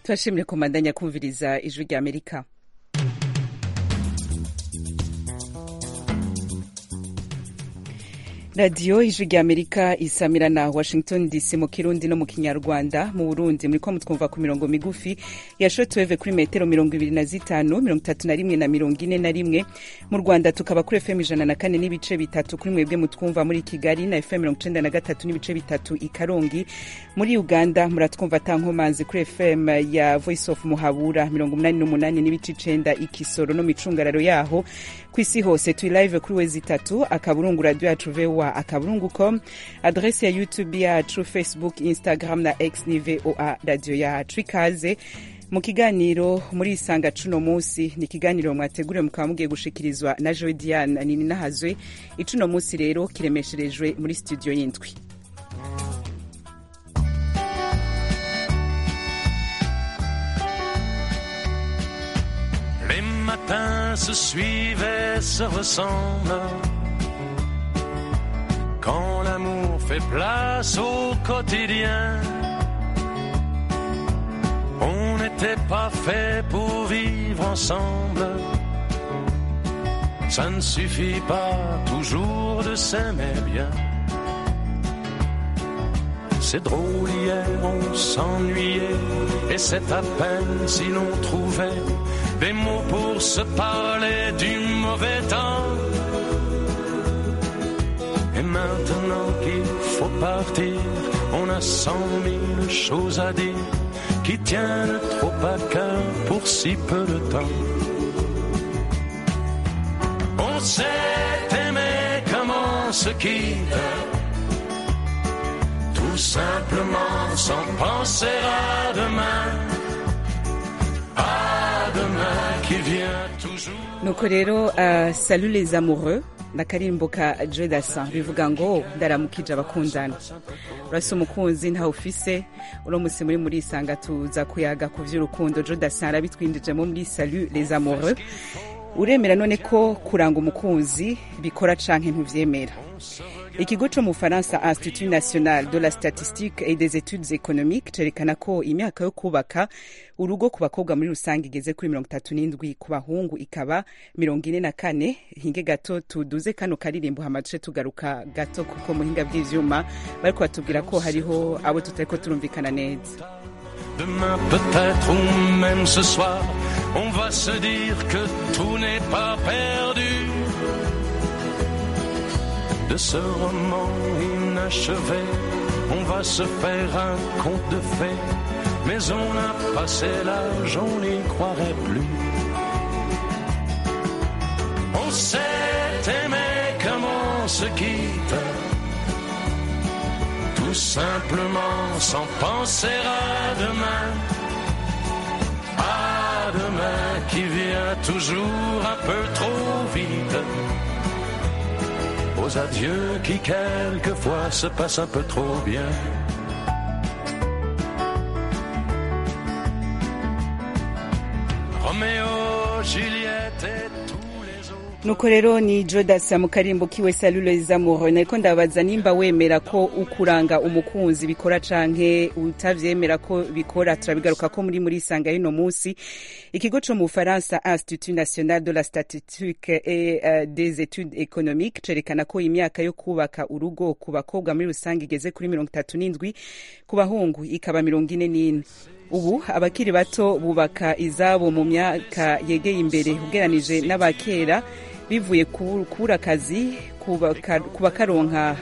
turashimire komandanya kumviriza ijwi rya amerika radiyo ijwi rya amerika isamira na washington dc mu kirundi no mu kinyarwanda mu burundi muriko mutwumva ku mirongo migufi ya shotweve kuri metero mirongo ibiri na zitanu mirongo itatu na rimwe na mirongo ine na rimwe mu rwanda tukaba kuri fm ijana na kane n'ibice bitatu kuri mwebwe mutwumva muri kigali na fm mirongo icenda na gatatu n'ibice bitatu i karongi muri uganda muratwumva tankomanzi kuri fm ya voice of muhabura mirongo umunani n'umunani n'ibice icenda i kisoro no micungararo yaho ku isi hose turi live kuri wezi itatu akaburungu radio yacu voa akaburungu com adresi ya youtube yacu facebook instagram na x ni voa radio yacu ikaze mu kiganiro muri isanga cuno munsi ni ikiganiro mwateguriwe mukaba mugiye gushikirizwa na joe diane nini nahazwe icuno munsi rero kiremesherejwe muri studio y'indwi Les matins se suivent et se ressemblent. Quand l'amour fait place au quotidien, on n'était pas fait pour vivre ensemble. Ça ne suffit pas toujours de s'aimer bien. C'est drôle, hier on s'ennuyait, et c'est à peine si l'on trouvait des mots pour se parler du mauvais temps. Et maintenant qu'il faut partir, on a cent mille choses à dire qui tiennent trop à cœur pour si peu de temps. On s'est aimé comme on se quitte, tout simplement sans penser à demain. À demain qui vient toujours. nuko rero uh, salut les amoureux n'akarimbo ka joe dasan bivuga ngo ndaramukije abakundana urasa umukunzi ntawe ufise uno musi muri muri isanga tuza kuyaga ku vy'urukundo joe dasan arabitwinjijemo muri salut les amoureux uremera none ko kuranga umukunzi bikora canke ntuvyemera ikigo co mu faransa institut national de la statistique et des études économiques cerekana ko imyaka yo kubaka urugo ku bakobwa muri rusange igeze kuri mirongo itatu n'indwi ku bahungu ikaba mirongo ine na kane hinge gato tuduze kano karirimbo hama duce tugaruka gato kuko muhinga bw'ivyuma bariko batubwira ko hariho abo tutariko turumvikana neza Demain peut-être ou même ce soir, on va se dire que tout n'est pas perdu. De ce roman inachevé, on va se faire un conte de fées. Mais on a passé l'âge, on n'y croirait plus. On s'est aimé comme on se quitte tout simplement sans penser à demain. À demain qui vient toujours un peu trop vite. Aux adieux qui quelquefois se passent un peu trop bien. Roméo, Juliette et tous les autres. nuko rero ni jodasa mu karimbo kiwe salule zamuro nariko ndabaza nimba wemera ko ukuranga umukunzi bikora canke utavyemera ko bikora turabigaruka ko muri muri isanga y'ino musi ikigo co mu bufaransa institut national de la statistique et uh, des études économiques cerekana ko imyaka yo kubaka urugo ku bakobwa muri rusange igeze kuri mirongo itatu n'indwi ku bahungu ikaba mirongo ine n'ine ubu abakiri bato bubaka izabo mu myaka yegeye imbere ugeranije n'abakera bivuye kubura akazi kubakaronka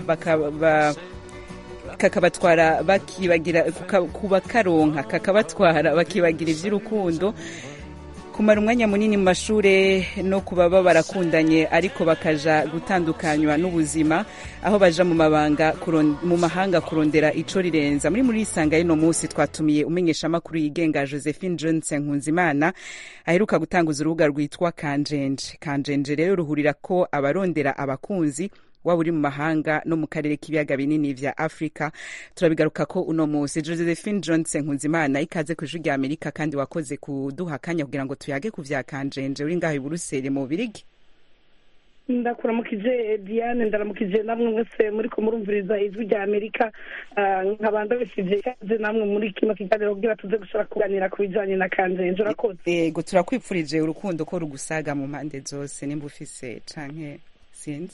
kakabatwara bakibagira kubakaronka kakabatwara bakibagira ivy'urukundo kumara umwanya munini mu mashure no kuba baba barakundanye ariko bakaja gutandukanywa n'ubuzima aho baja mu mabanga mu mahanga kurondera ico rirenza muri muri isanga y'ino musi twatumiye umenyeshamakuru yigenga josephine johnson nkunzimana aheruka gutanguza urubuga rwitwa kanjenje kanjenje rero ruhurira ko abarondera abakunzi waba uri mu mahanga no mu karere k'ibiyaga binini vya afurika turabigaruka ko uno musi josephine johnson nkunzimana ikaze ku ijwi rya amerika kandi wakoze kuduha akanya kugira ngo tuyage ku vya kanjenje uri ngaho i buruseli mu bubirigi ndakuramukije diane ndaramukije namwe mwese muri ko murumviriza ijwi rya amerika Ah, nkaba ndabashije ikaze namwe muri kino kiganiro kugira tuze gushobora kuganira ku bijanye na kanjenje urakoze yego turakwipfurije urukundo ko rugusaga mu mpande zose nimba ufise canke sinzi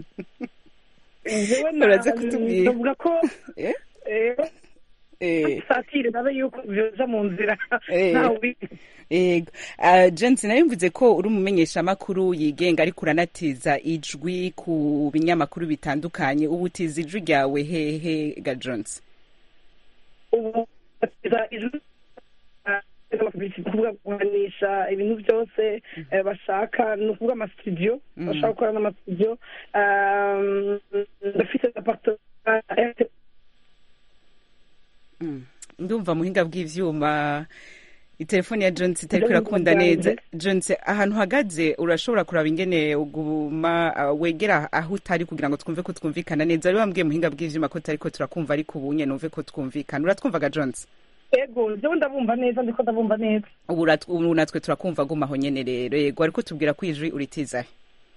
jewe na- Uraza kutubwira. ndavuga ko Eh? eh, Eh, satire nabe yuko vyoja mu nzira Eh. ntawe ubizi yego Ah, Johnson nayo mvuze ko uri umumenyeshamakuru yigenga ariko uranatiza ijwi ku binyamakuru bitandukanye ubu utiza ijwi ryawe hehe ga Johnson ubu batiza ijwi kuvuga kuganisha ibintu byose eh, bashaka ni ukuvuga amasitudiyo Mhm. bashaka gukora n'amasitudiyo Um, ndafite apartment Mm. ndumva muhinga bw'ivyuma itelefoni ya Johnson itariko Ndumva irakunda neza byanjye. Johnson ahantu uhagaze urashobora kuraba ingene uguma ah, wegera aho utari kugira ngo twumve ko twumvikana neza wari wambwiye muhinga bw'ivyuma ko tariko turakumva ariko ubu nyene numve ko twumvikana uratwumvaga Johnson ego jewe ndabumva neza ndiko ndabumva neza ubu urat- ubu natwe turakumva guma aho nyene rero yego ariko tubwira ko ijwi uritizahe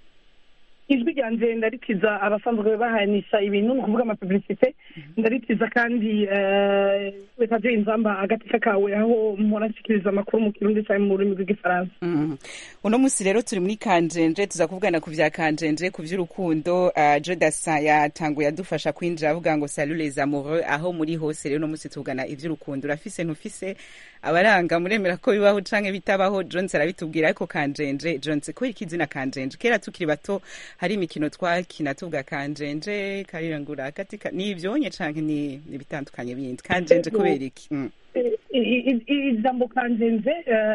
ijwi ryanje ndaritiza abasanzwe bahanisha ibintu ni ukuvuga amapublicite ndaritiza kandi eh, radiyo inzamba agateka kawe aho mpora nshikiriza amakuru mu kirundi cyangwa mu rurimi rw'igifaransa Mhm. uno musi rero turi muri kanjenje tuza kuvugana ku vya kanjenje ku vy'urukundo uh, jodasa yatanguye adufasha kwinjira avuga ngo salut les amoureux aho muri hose rero uno musi tuvugana ivy'urukundo urafise ntufise abaranga muremera ko bibaho canke bitabaho jones arabitubwira ariko kanjenje jones kubera iki izina kanjenje kera tukiri bato hari imikino twakina tuvuga kanjenje karirangura katika ni ivyonye canke ni ni bitandukanye bindi kanjenje kubera iki mm. I- i- i- ijambo kanjenje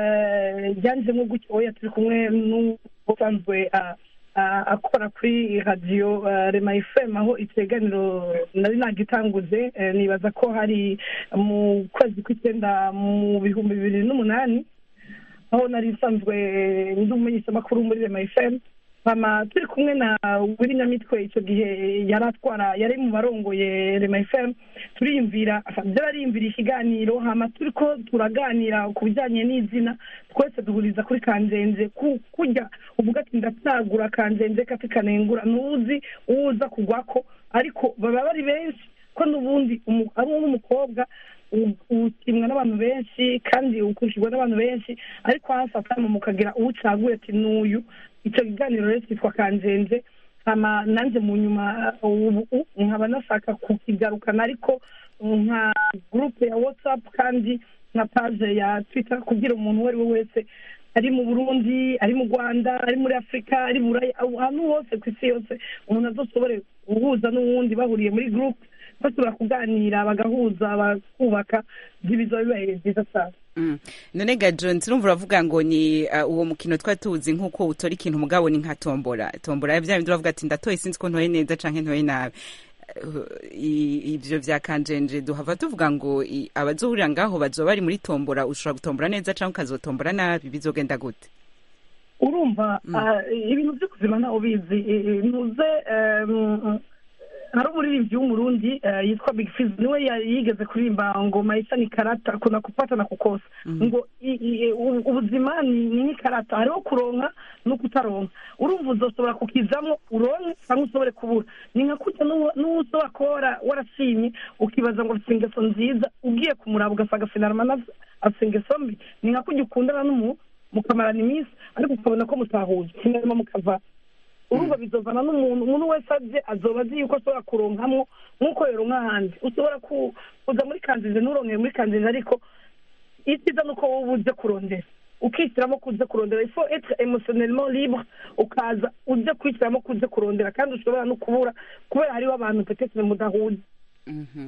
eh, ryanjemo gutyo oya turi kumwe n'usanzwe ah, ah, akora kuri radiyo ah, rema fm aho ikiganiro nari nagitanguze eh, nibaza ko hari mu kwezi kw'icyenda mu bihumbi bibiri n'umunani aho nari nsanzwe ndi umumenyeshamakuru muri rema fm hama turi kumwe na wiri nyamitwe icyo gihe yari atwara yari mu barongoye rema fm turiyumvira byarariyumvira ikiganiro hama turi ko turaganira ku bijyanye n'izina twese duhuriza kuri kanjenje ku- kurya uvuga ati ndatsagura kanjenje kati kanengura ntuzi uwo uza kugwako ariko baba bari benshi ko n'ubundi umu- ari n'umukobwa utimwa n'abantu benshi kandi ukurikirwa n'abantu benshi ariko hasi atama mukagira uwo ucaguye ati n'uyu icyo kiganiro rero cyitwa kanjenje hama nanjye mu nyuma ubu nkaba nashaka kukigarukana ariko nka gurupe ya watsapu kandi nka paje ya twita kugira umuntu uwo ari we wese ari mu burundi ari mu rwanda ari muri afurika ari buraya ahantu hose ku isi yose umuntu azoshobore guhuza n'uwundi bahuriye muri gurupe bashobora kuganira bagahuza bakubaka ibizo bibaye byiza cyane Mm. none ga John turumva uravuga ngo ni uh, uwo mukino twari tuzi nk'uko utora ikintu mugabo ni nka tombora tombora vya bindi uravuga ati ndatoye sinzi ko ntoye neza canke ntoye nabi Uh, i- ivyo vya kanjenje duhava tuvuga ngo i- abazohurira ngaho bazoba bari muri tombora ushobora gutombora neza canke ukazotombora nabi bizogenda gute urumva ah, ibintu byo kuzima ntawe ubizi I- i- ntuze em, hari umuririmbyi w'umurundi eh, yitwa big fiz niwe ya- yigeze kuririmba ngo maisha ni karata kuna kupata na kukosa ngo i- i- u- ubuzima ni ni nk'ikarata hariho kuronka no kutaronka urumva uzoshobora kukizamo uronke cyangwa ushobore kubura ni nka kurya n'uwo- n'uwo ushobora kuba wara- warashimye ukibaza ngo afite ingeso nziza ugiye kumuraba ugasanga finarama afite ingeso mbi ni nka kurya ukundana n'umuntu mukamarana iminsi ariko ukabona ko mutahuje finarama mukava urumva bizovana n'umuntu umuntu wese aje azoba azi yuko ashobora kuronkamwo nk'uko yoronka ahandi ushobora ku- kuza muri kanzize nturonkeye muri kanzize ariko icyiza ni uko wowe uje kurondera ukishyiramo ko uje kurondera ifo etre emotionnellement libre ukaza uje kwishyiramo ko uje kurondera kandi ushobora no kubura kubera hariho abantu petetre mudahuje Mhm.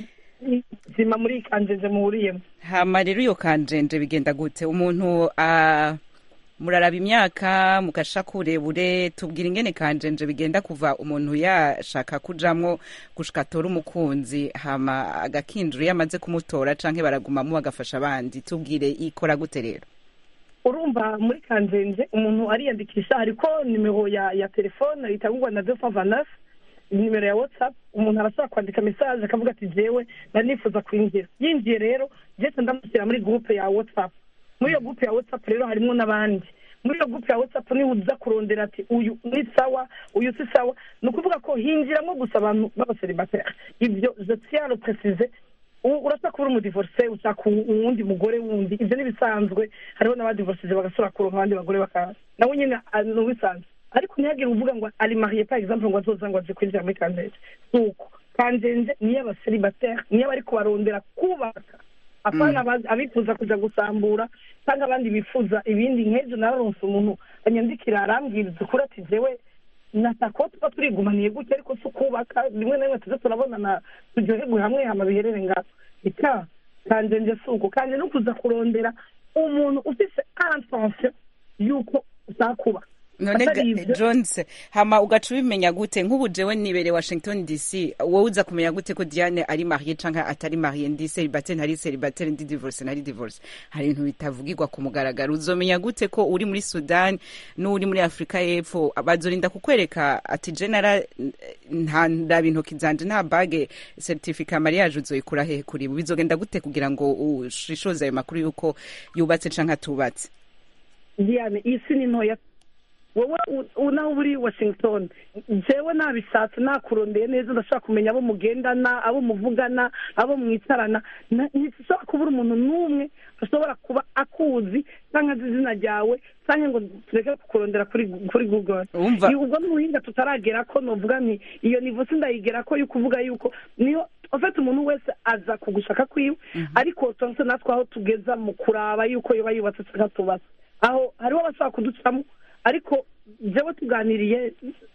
ubuzima muri kanzize muhuriyemo hama rero iyo kanjenje bigenda gute umuntu uh, muraraba imyaka mugasha kurebure tubwira ingene kanjenje bigenda kuva umuntu yashaka kujamwo gushika atora umukunzi hama agakinjura iyo amaze kumutora canke baragumamo bagafasha abandi tubwire ikora gute rero urumva muri kanzenze umuntu ariyandikisha hariko nimero ya ya telefone itangurwa na deux cent vingt neuf nimero ya whatsapp umuntu arashobora kwandika message akavuga ati jewe nari nifuza kwinjira yinjiye rero jese ndamushyira muri groupe ya whatsapp muri iyo groupe ya whatsapp rero harimo n'abandi muri iyo gurupe ya watsapu niba uza kurondera ati uyu ni sawa uyu si sawa ni ukuvuga ko hinjiramo gusa abantu b'abaseribateri ibyo je tiens le préciser urashaka kuba uri umudivorce ushaka uwundi mugore wundi ibyo n'ibisanzwe hariho n'abadivorcije bagasura kuronka abandi bagore bakaza nawe nyine ni ubisanzwe ariko ntihagire uvuga ngo ari mariye par exemple ngo azoza ngo aje kwinjira muri kanzenze si uko kanzenze niyo abaseribateri niyo bari kubarondera kubaka apana abifuza kuja gusambura cyangwa abandi bifuza ibindi nk'ejo nararonse umuntu anyandikira arambwiriza ukuri ati jewe natako tuba turigumaniye gutya ariko si ukubaka rimwe na rimwe tuze turabonana turyoherwe hamwe hama biherere ngaho ita kanje nje si uko kanje no kuza kurondera umuntu ufise intention y'uko uzakubaka none jones hama ugaca ubimenya gute nk'ubu jewe nibere washington dc wowe uza kumenya gute ko diane ari mariye canke atari mariye ndi seribateri ntari seribateri ndi divorce ntari divorce hari ibintu bitavugirwa ku mugaragaro uzomenya gute ko uri muri sudan n'uri muri afurika y'epfo bazorinda kukwereka ati jenera nta ndaba intoki zanje nta bage certificat mariage uzoyikura hehe kuri bizogenda gute kugira ngo ushishoze ayo makuru y'uko yubatse canke atubatse diane iyi si ni ntoya wowe naho uri washington jewe nabishatse nakurondeye neza ndashaka kumenya abo mugendana abo muvugana abo mwicarana ntishobora kubura umuntu n'umwe ashobora kuba akuzi cyangwa azi izina ryawe cyangwa ngo tureke kukurondera kuri kuri google ubwo n'ubuhinga tutaragera ko novuga nti iyo nivo sindayigera ko yo kuvuga yuko niyo ufite umuntu wese aza kugushaka kwiwe ariko tonse natwe aho tugeza mu kuraba yuko yoba yubatse cyangwa tubatse aho hariho abashaka kuducamo ariko jewe tuganiriye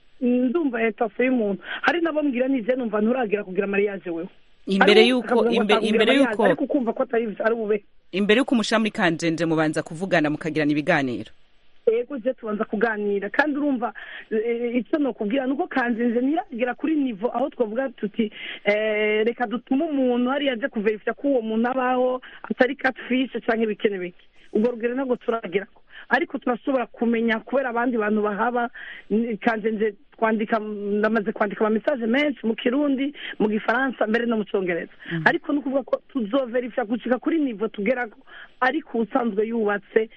ndumva etase y'umuntu hari nabo mbwira nije numva nturagira kugira mariage wewe imbere yuko imbere yuko ariko ukumva ko atari ari bube imbere yuko umusha muri kanjenje mubanza kuvugana mukagirana ibiganiro yego je tubanza kuganira kandi urumva icyo nokubwira nuko kanjenje ntiragera kuri nivo aho twavuga tuti reka dutume umuntu hariya aje kuverifya ko uwo muntu abaho atari catfish canke bikene bike ubwo rugero ntabwo turagerako ariko turashobora kumenya kubera abandi bantu bahaba kanjenje twandika ndamaze kwandika ama message menshi mu kirundi mu gifaransa mbere no mu cyongereza ariko ni ukuvuga ko tuzoverifya gucika kuri nivo tugerako ariko ubusanzwe yubatse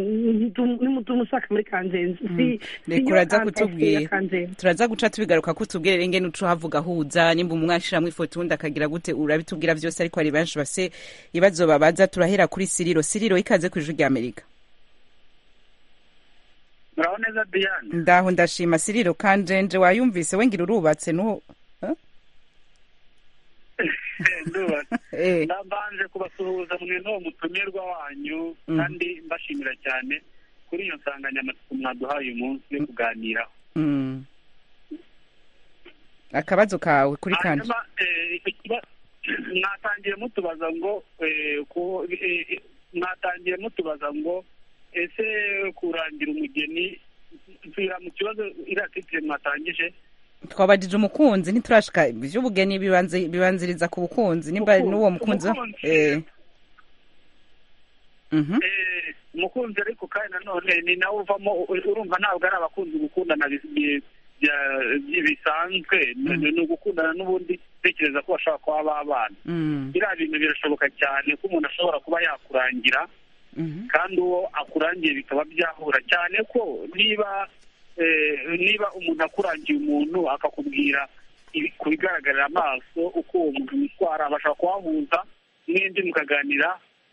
nimutumushaka muri kanjenje reka uraza kutubwira turaza guca tubigaruka ko utubwire renge n'uco havuga huza nimba umwe ashiramwo ifoto undi akagira gute urabitubwira byose ariko hari benshi bafise ibibazo babaza turahera kuri siriro siriro ikaze ku ijwi rya amerika muraho neza diane ndaho ndashima siriro kanjenje wayumvise wengira urubatse nu ndubatse ndabanje kubasuhuza mwe n'uwo mutumirwa wanyu kandi mbashimira cyane kuri iyo nsanganyamatsiko mwaduhaye uyu munsi yo kuganiraho akabazo kawe kuri kanje mwatangiye mutubaza ngo mwatangiye mutubaza ngo ese kurangira umugeni nsubira mu kibazo iriya titire mwatangije twabajije umukunzi ntiturashika iby'ubugeni bibanziriza ku bukunzi nimba n'uwo mukunzi umukunzi ariko kandi nanone ni nawe uvamo urumva ntabwo ari abakunzi gukundana bisanzwe ni ugukundana n'ubundi tekereza ko bashobora kuba babana biriya bintu birashoboka cyane ko umuntu ashobora kuba yakurangira kandi uwo akurangiye bikaba byahura cyane ko niba niba umuntu akurangiye umuntu akakubwira ku bigaragarira amaso uko uwo muntu yitwara abasha kuhahuza n'indi mukaganira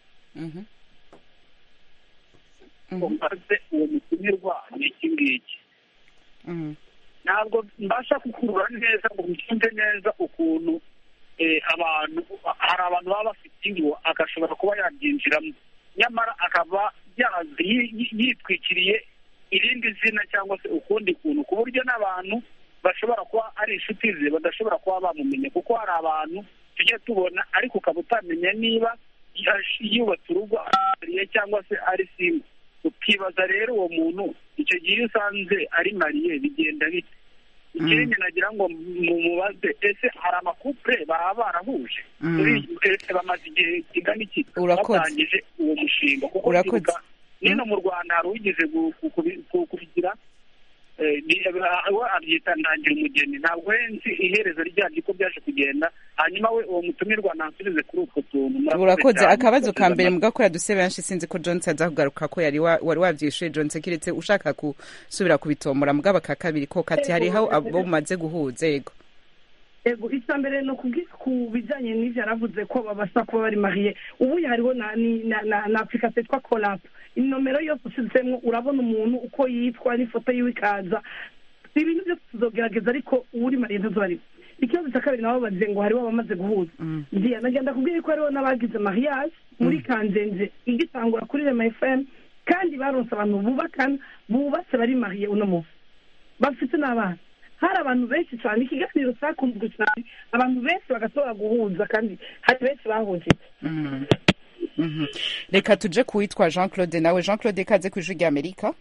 maze uwo mutumirwa ni iki ngiki ntabwo mbasha kukurura neza ngo mbyumve neza ukuntu abantu hari abantu baba bafite ingo agashobora kuba yabyinjiramo nyamara akaba yitwikiriye irindi zina cyangwa se ukundi kuntu ku buryo n'abantu bashobora kuba ari inshuti ze badashobora kuba bamumenya kuko hari abantu tujya tubona ariko ukaba utamenya niba yubatse urugo ariye cyangwa se ari simba ukibaza rero uwo muntu icyo gihe iyo usanze ari mariye bigenda bite ikindi nagira ngo mumubaze ese hari amakupure baba barahuje ese bamaze igihe kingana iki batangije uwo mushinga kuko nino mu rwanda hari uwigeze kubigira eh, ni- we abyita ndangira umugeni ntabwo nzi iherezo ryabyo uko byaje kugenda hanyuma we uwo mutumirwa nansubize kuri utwo tuntu Murakoze urakoze cyane. akabazo ka mbere Murakoze mugakora duse benshi sinzi ko johnson aza kugaruka ko yari wa- wari wavyishuye johnson kiretse ushaka gusubira kubitomora mugabo aka kabiri ko kati hariho abo mumaze guhuza yego ego icya mbere ni ukubwira ku bijyanye n'ibyo yaravuze ko babasha kuba bari mariye ubu hariho na ni- na na na application yitwa korapu inomero yose ushyizemo urabona umuntu uko yitwa n'ifoto yiwe ikaza ibintu byose tuzogerageza ariko uri mariye ntazo ari ikibazo cya kabiri nabo bagize ngo hariho abamaze guhuza ngiye nagenda kubwira ko hariho n'abagize mariage muri kanzenze igitangura kuri rema fm kandi baronse abantu bubakana bubatse bari mariye uno munsi bafite n'abana hari abantu benshi cyane ikiganiro cyakunzwe cyane abantu benshi bagatora guhuza kandi hari benshi bahujije Mhm. Mhm. reka tuje kuwitwa jean claude nawe jean claude ikaze ku ijwi rya amerika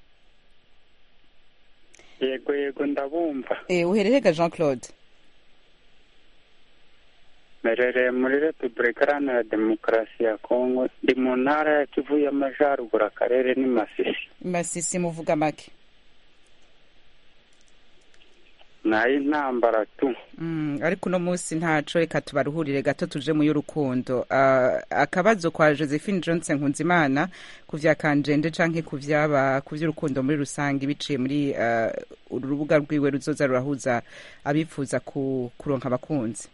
yego yego ndabumva Eh, uhererega jean claude merereye muri repubulika iharanira demokarasi ya kongo ndi mu ntara ya kivu y'amajyaruguru akarere ni masisi masisi muvuga make n'ay'intambara tu Mm, ariko uno munsi ntaco reka tubaruhurire gato tuje mu y'urukundo Ah, akabazo kwa josephine johnson nkunzimana ku vya kanjende canke ku vyaba ku vy'urukundo muri rusange biciye muri ah, uru rubuga rwiwe ruzoza rurahuza abifuza ku, kuronka abakunzi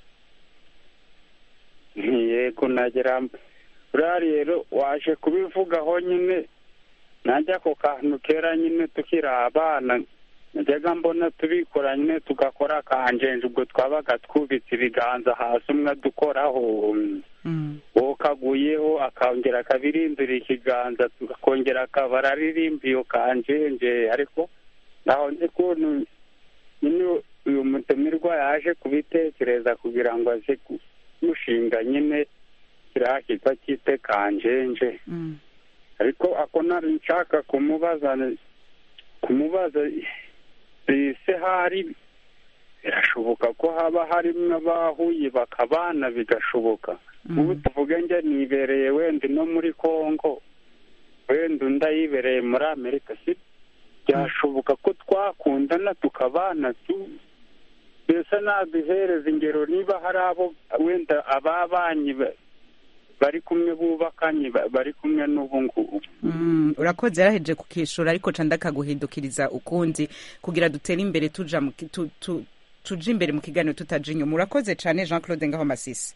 yego nagera buriya rero waje kubivugaho nyine najya ako kantu kera nyine tukiri abana najyaga mbona tubikora nyine tugakora akanjenje ubwo twabaga twubitse ibiganza hasi umwe adukoraho Mm. uwo kaguyeho akongera akabirindura ikiganza akongera akaba araririmba iyo kanjenje ariko naho nzi ukuntu nyine uyu mutumirwa yaje kubitekereza kugira ngo aze kumushinga nyine kiriya kitwa cyite kanjenje Mm. ariko ako nari nshaka kumubaza kumubaza ese hari birashoboka ko haba harimo abahuye bakabana bigashoboka ubu tuvuge njye nibereye wenda no muri congo wenda undi ayibereye muri amerika si byashoboka ko twakundana tukabana tu mbese naduhereza ingero niba hari abo wenda ababanyi ba- bari kumwe bubakanye ba- bari kumwe n'ubu ngubu Mm, urakoze yaraheje kukishura ariko ca ndakaguhindukiriza ukundi kugira dutere imbere tuja mu ki- tu, tu, tuje imbere mu kiganiro tutaja inyuma urakoze cane jean claude ngaho masisi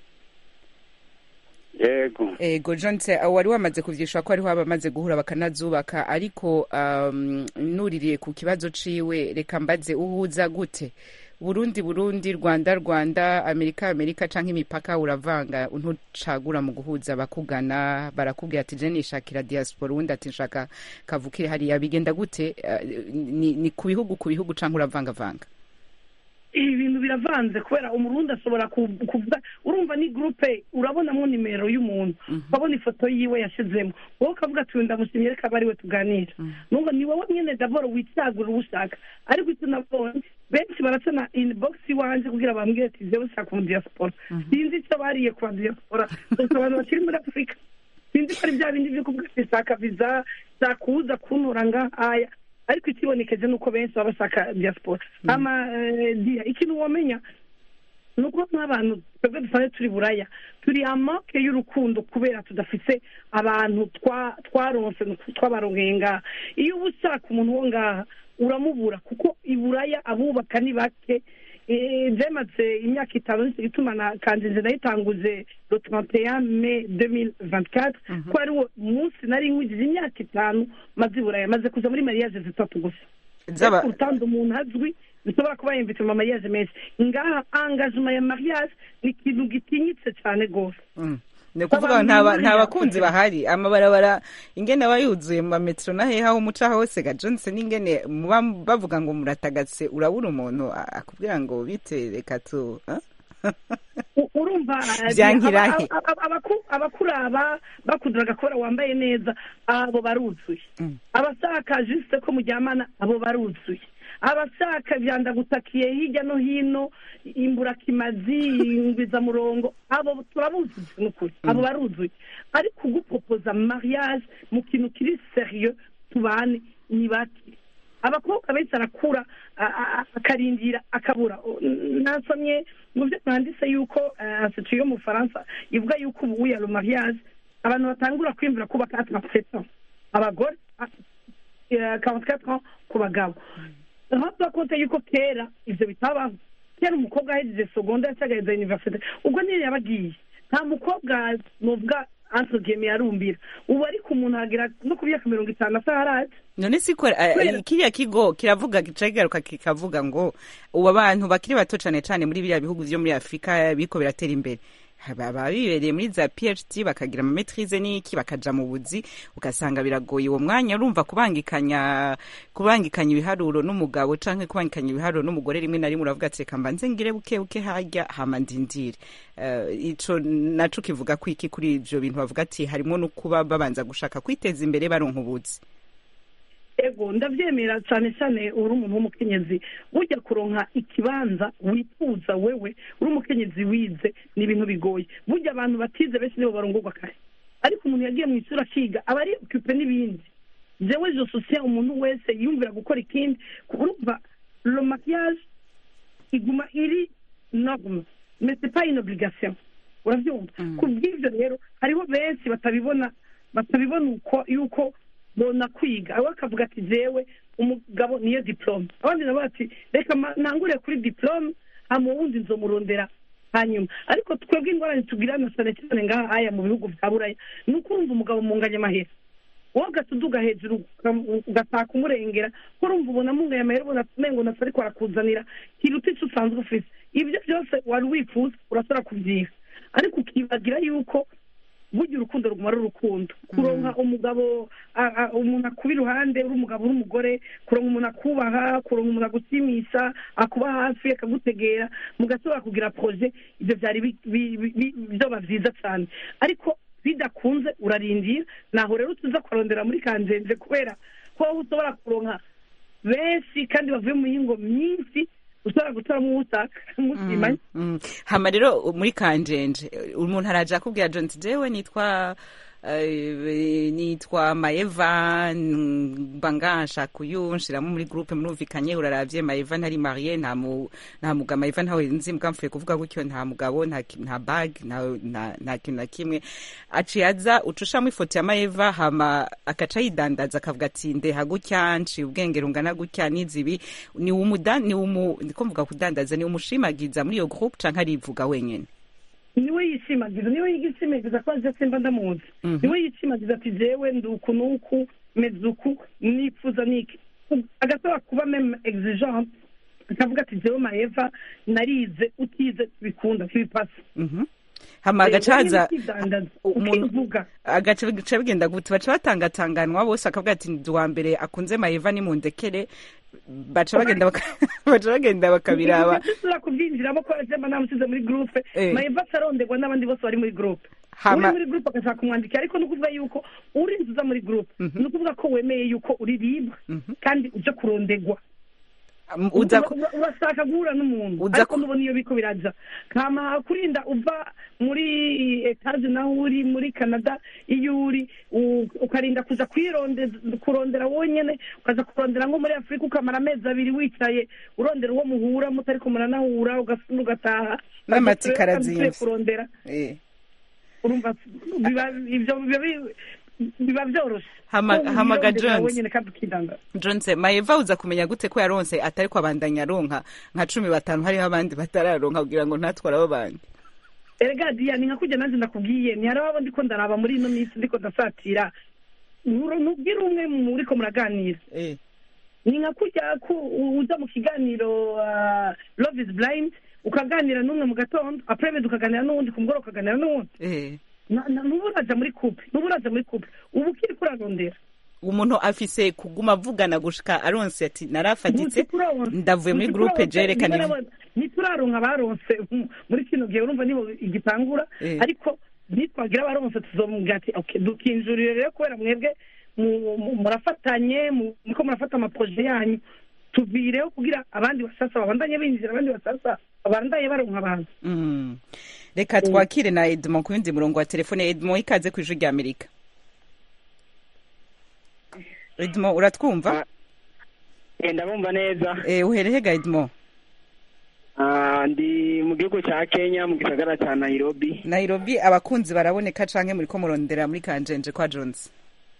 yego ego jonse wari wamaze kuvyishura ko hariho abamaze guhura bakanazubaka ariko um, nuririye ku kibazo ciwe reka mbaze uhuza gute burundi burundi rwanda rwanda amerika amerika canke imipaka uravanga ntucagura mu guhuza bakugana barakubwira ati je nishakira diaspora uwundi ati nshaka kavukire hariya bigenda gute uh, ni, ni ku bihugu ku bihugu canke uravangavanga ibi bintu biravanze kubera umurundi ashobora ku- kuvuga urumva ni gurupe urabonamo nimero y'umuntu ukabona ifoto yiwe yashyizemo wowe ukavuga ati ndamushimye reka abe ariwe tuganira nubwo ni wowe nyine davoro wicagura uwo ushaka ariko icyo nabonye benshi baracana inibogisi iwanjye kugira bambwire ati jyewe ushaka umu diaspora sinzi icyo bariye ku ba diaspora gusa abantu bakiri muri afurika sinzi ko ari bya bindi byo kuvuga ati shaka viza shaka kuza kuntura ngahaya ariko ikibonekeje ni uko benshi baba bashaka diaspora ama eh, dia ikintu wamenya ni uko nk'abantu twebwe dusanzwe turi buraya turi amake y'urukundo kubera tudafite abantu twa- twaronse twabarongeye ngaha iyo uba ushaka umuntu wo ngaha uramubura kuko i buraya abubaka ni bake Eh, byamaze imyaka itanu nicyo gituma na kanjenje nayitanguje le 31 mai 2024 ko ari wo munsi nari nkwigije imyaka itanu maze i buraya maze kuja muri mariage zitatu gusa Zaba- urutandu umuntu azwi bishobora kuba yumvise mu mariage menshi ngaha engagement ya mariage ni ikintu gitinyitse cyane rwose Mm. ni ukuvuga Abantu nta ba- bari nta bakunzi yakoze. bahari amabarabara ingene aba yuzuye mu mametero na hehe aho muca hose ga johnson ingene muba bavuga ngo muratagase urabura umuntu a- akubwira ngo bite reka tu ah? U- urumva eh, Vyankirahe. aba- aba- abaku- abakuraba bakuduraga kubera wambaye neza abo baruzuye Mm. abashaka juste ko muryamana abo baruzuye abashaka vyandagutakiye hirya no hino imburakimazi ingwizamurongo abo turabuzuye nukuri abo baruzuye ariko ugupopoza mariage mu kintu kiri serieux tubane ni bake abakobwa benshi arakura a- a- akarindira akabura nasomye mu byo mwanditse yuko institut yo mu faransa ivuga yuko ubu ya mariage abantu batangura kwiyumvira kubaka atarasetan abagore karantikatwa ku bagabo aho turakonte yuko kera ibyo bitabaho kera umukobwa ahejeje segonda cyangwa agaheza universite ubwo niyo yabagiye nta mukobwa nuvuga antogeme yarumbira ubu ariko umuntu agera no ku myaka mirongo itanu asa haraje none si ko eh, Kubera- kiriya kigo kiravuga gica kigaruka kikavuga ngo ubu abantu bakiri bato cane cane muri biriya bihugu vyo muri afurika biriko biratera imbere baba bibereye muri za phd bakagira amametrize n'iki bakaja mu buzi ugasanga biragoye uwo mwanya urumva kubangikanya kubangikanya ibiharuro n'umugabo canke kubangikanya ibiharuro n'umugore rimwe na rimwe uravuga ati reka mbanze ngire buke buke harya hama ndindire Eh, ico naco kivuga ko iki kuri ivyo bintu bavuga ati harimo no kuba babanza gushaka kwiteza imbere baronka ubuzi ego ndabyemera cyane cyane uri umuntu w'umukenyezi ujya kuronka ikibanza wifuza wewe uri umukenyezi wize ni ibintu bigoye burya abantu batize benshi nibo barongorwa kare ariko umuntu yagiye mu ishuri akiga aba ari ocupe n'ibindi jewe je sosiye umuntu wese yumvira gukora ikindi urumva lo maquillage iguma iri norme mais c'est pas une obligation urabyumva ku bw'ibyo rero hariho benshi batabibona batabibona uko yuko bona kwiga aho akavuga ati jewe umugabo niyo diplome abandi nabo bati reka ma- nangure kuri diplome hama uwundi nzomurondera hanyuma ariko twebwe ingorane tugirana cyane cyane ngaha aya mu bihugu bya buraya ni ukurumva umugabo mu nganyamahera wowe ugatuduga hejuru uka- ugataka umurengera ko urumva ubona mungaye amahera ubona umengo nasa ariko arakuzanira kiruta icyo usanzwe ufite ibyo byose wari wifuza urasora kubyiha ariko ukibagira yuko burya urukundo ruguma ari urukundo kuronka umugabo a- a- umuntu akuba iruhande uri umugabo uri umugore kuronka umuntu akubaha kuronka umuntu agushimisha akuba hafi akagutegera mugashobora kugira proje ibyo byari bi- bi- bi- bi- byoba byiza cyane ariko bidakunze urarindira naho rero tuza kurondera muri kanzenze kubera ko wowe ushobora kuronka benshi kandi bavuye mu yingo myinshi ushobora gutoramo uwo ushaka musimanye Mm. hama rero muri kanjenje umuntu araje akubwira john ati jewe nitwa eh, nitwa maeva mba nganshaka uyu nshiramo muri groupe murumvikanye uraravye maeva ntari marie nta mu- nta mugabo maeva ntawe nzi mbwa mfuye kuvuga gutyo nta mugabo nta ki- nta bag nta- nta nta kintu na kimwe aciye aza ucushamo ifoto ya maeva hama akaca yidandaza akavuga ati ndeha gutya nciye ubwenge rungana gutya n'izibi ni umuda ni umu ndiko mvuga kudandaza ni umushimagiza muri iyo groupe canke arivuga wenyene niwe yishimagiza niwe yishimagiza ko aje simba ndamuzi Mhm. niwe yishimagiza ati jewe ndi uku n'uku meze uku nifuza niki agasaba kuba meme exigente akavuga ati jewe maeva narize utize bikunda ntibipasa Mhm. hama agaca haza umuntu- ukivuga agaca bica bigenda gute baca batangatanganwa bose akavuga ati ndi uwa mbere akunze maeva nimundekere baca bagenda baka- baca bagenda bakabiraba ntituzira kubyinjiramo ko jemba namusize muri groupe Eh. maeva atarondegwa n'abandi bose bari muri groupe Hama- uri muri groupe agashaka kumwandikira ariko ni ukuvuga yuko urinze uza muri groupe ni ukuvuga ko wemeye yuko uri libre kandi uje kurondegwa Um, uza ku- Ura- urashaka guhura n'umuntu Uza ariko ku- nubona iyo biko biraja kama kurinda uva muri etaje naho uri muri canada iyo uri u- ukarinda kuza kwirondeza kurondera wonyene ukaza kurondera nko muri afurika ukamara amezi abiri wicaye urondera uwo muhura mutariko muranahura ugasubira ugataha N'amatsiko Kandi arazimvye. usubiye kurondera eh. urumva biba ibyo biba bi- biba byoroshe Hama- Ko hamaga wirondera Jones. wenyene kandi ukidanga Johnse maeva uza kumenya gute ko yaronse atari ko abandanya aronka nka cumi batanu hariho abandi batararonka kugira ngo ntatware abo bandi erega diya ni nka kujya nanjye ndakubwiye ntihari abo ndiko ndaraba muri ino minsi ndiko ndasatira Nturo- ntubwire umwe muriko muraganira eh. ni nka kujya ku uza mu kiganiro ah, love is blind ukaganira n'umwe mu gatondo apremedi ukaganira n'uwundi ku mugoroba ukaganira n'uwundi Eh. Na- na- ntuba uraja muri couple ntuba uraja muri couple ubu ukiri kurarondera umuntu afise kuguma avugana gushika aronse ati narafatitse Ntituronse. ndavuye muri groupe Ntituronse. jerekana Niba nabona- ntituraronka abaronse mm, muri kino gihe urumva nibo igitangura Eh. ariko nitwagira abaronse tuzomubwira ati okay dukinjurire rero kubera mwebwe mu- mu- murafatanye mu- muriko murafata amaproje yanyu tuvireho kugira abandi basasa babandanye binjira abandi basasa babandanye baronka abantu Mm. reka twakire na edmond ku yundi murongo wa telefone edmond ikaze ku ijwi rya amerika edmond uratwumva Eh, ndabumva neza Eh, uhereye gaidmo Ah, ndi mu gihugu cya kenya mu gisagara cya nairobi nairobi abakunzi baraboneka canke muriko murondera muri kanjenje kwa jones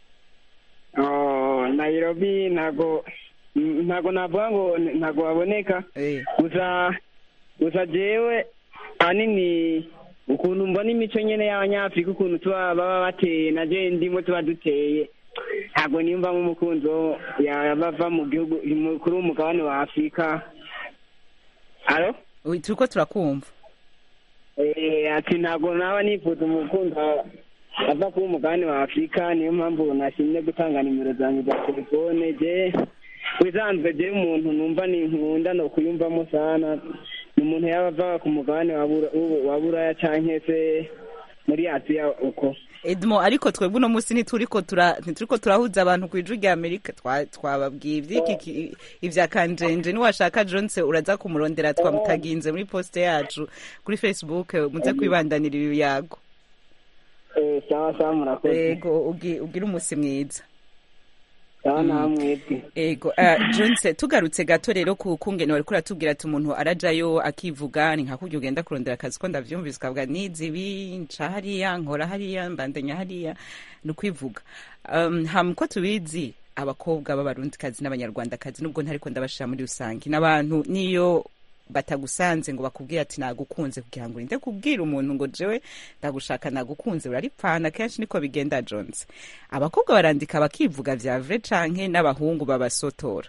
Oh, nairobi ntago mm, ntago navuga ngo n- ntago baboneka Eh, gusa gusa jewe ahanini ukuntu mbona imico nyene y'abanyafurika ukuntu tuba baba bateye na je ndimo tuba duteye ntabwo nimba nk'umukunzi wo yabava mu gihugu mu- kuri uwo mugabane wa afurika alo ui, turiko turakumva Eh, ati ntabwo naba nifuza umukunzi wa- ava kuba umugabane wa afurika niyo mpamvu nashimye gutanga nimero zanjye za telefone je wisanzwe je umuntu numva ni nkunda no kuyumvamo sana ni umuntu yaba ava ku mugabane wa Bura- w'u- wa buraya canke se muri asiya uko edmo ariko twebwe uno munsi ntituriko tura ntituriko turahuza abantu ku ijwi rya amerika Twa- twababwiye ivy'iki ki- ivya kanjenje niwashaka jones uraza kumurondera twamukaginze muri poste yacu kuri facebook eh, muze kwibandanira ibiyago Eh, sawa sawa murakoze yego ugi- ugire umusi mwiza sawa namwebwe ego uh, jones tugarutse gato rero ku kungene wariko uratubwira ati umuntu arajayo akivuga ni nka kurya ugenda kurondera akazi ko ndavyumvise ukavuga nizi ibi nca hariya nkora hariya mbandanya hariya ni ukwivuga um, ham ko tubizi abakobwa b'abarundikazi n'abanyarwandakazi nubwo ntariko ndabashira muri rusange n'abantu niyo batagusanze ngo bakubwire ati nagukunze kugira ngo urinde kubwira umuntu ngo jewe ndagushaka nagukunze uraripfana kenshi niko bigenda jones abakobwa barandika bakivuga vya vrai canke n'abahungu babasotora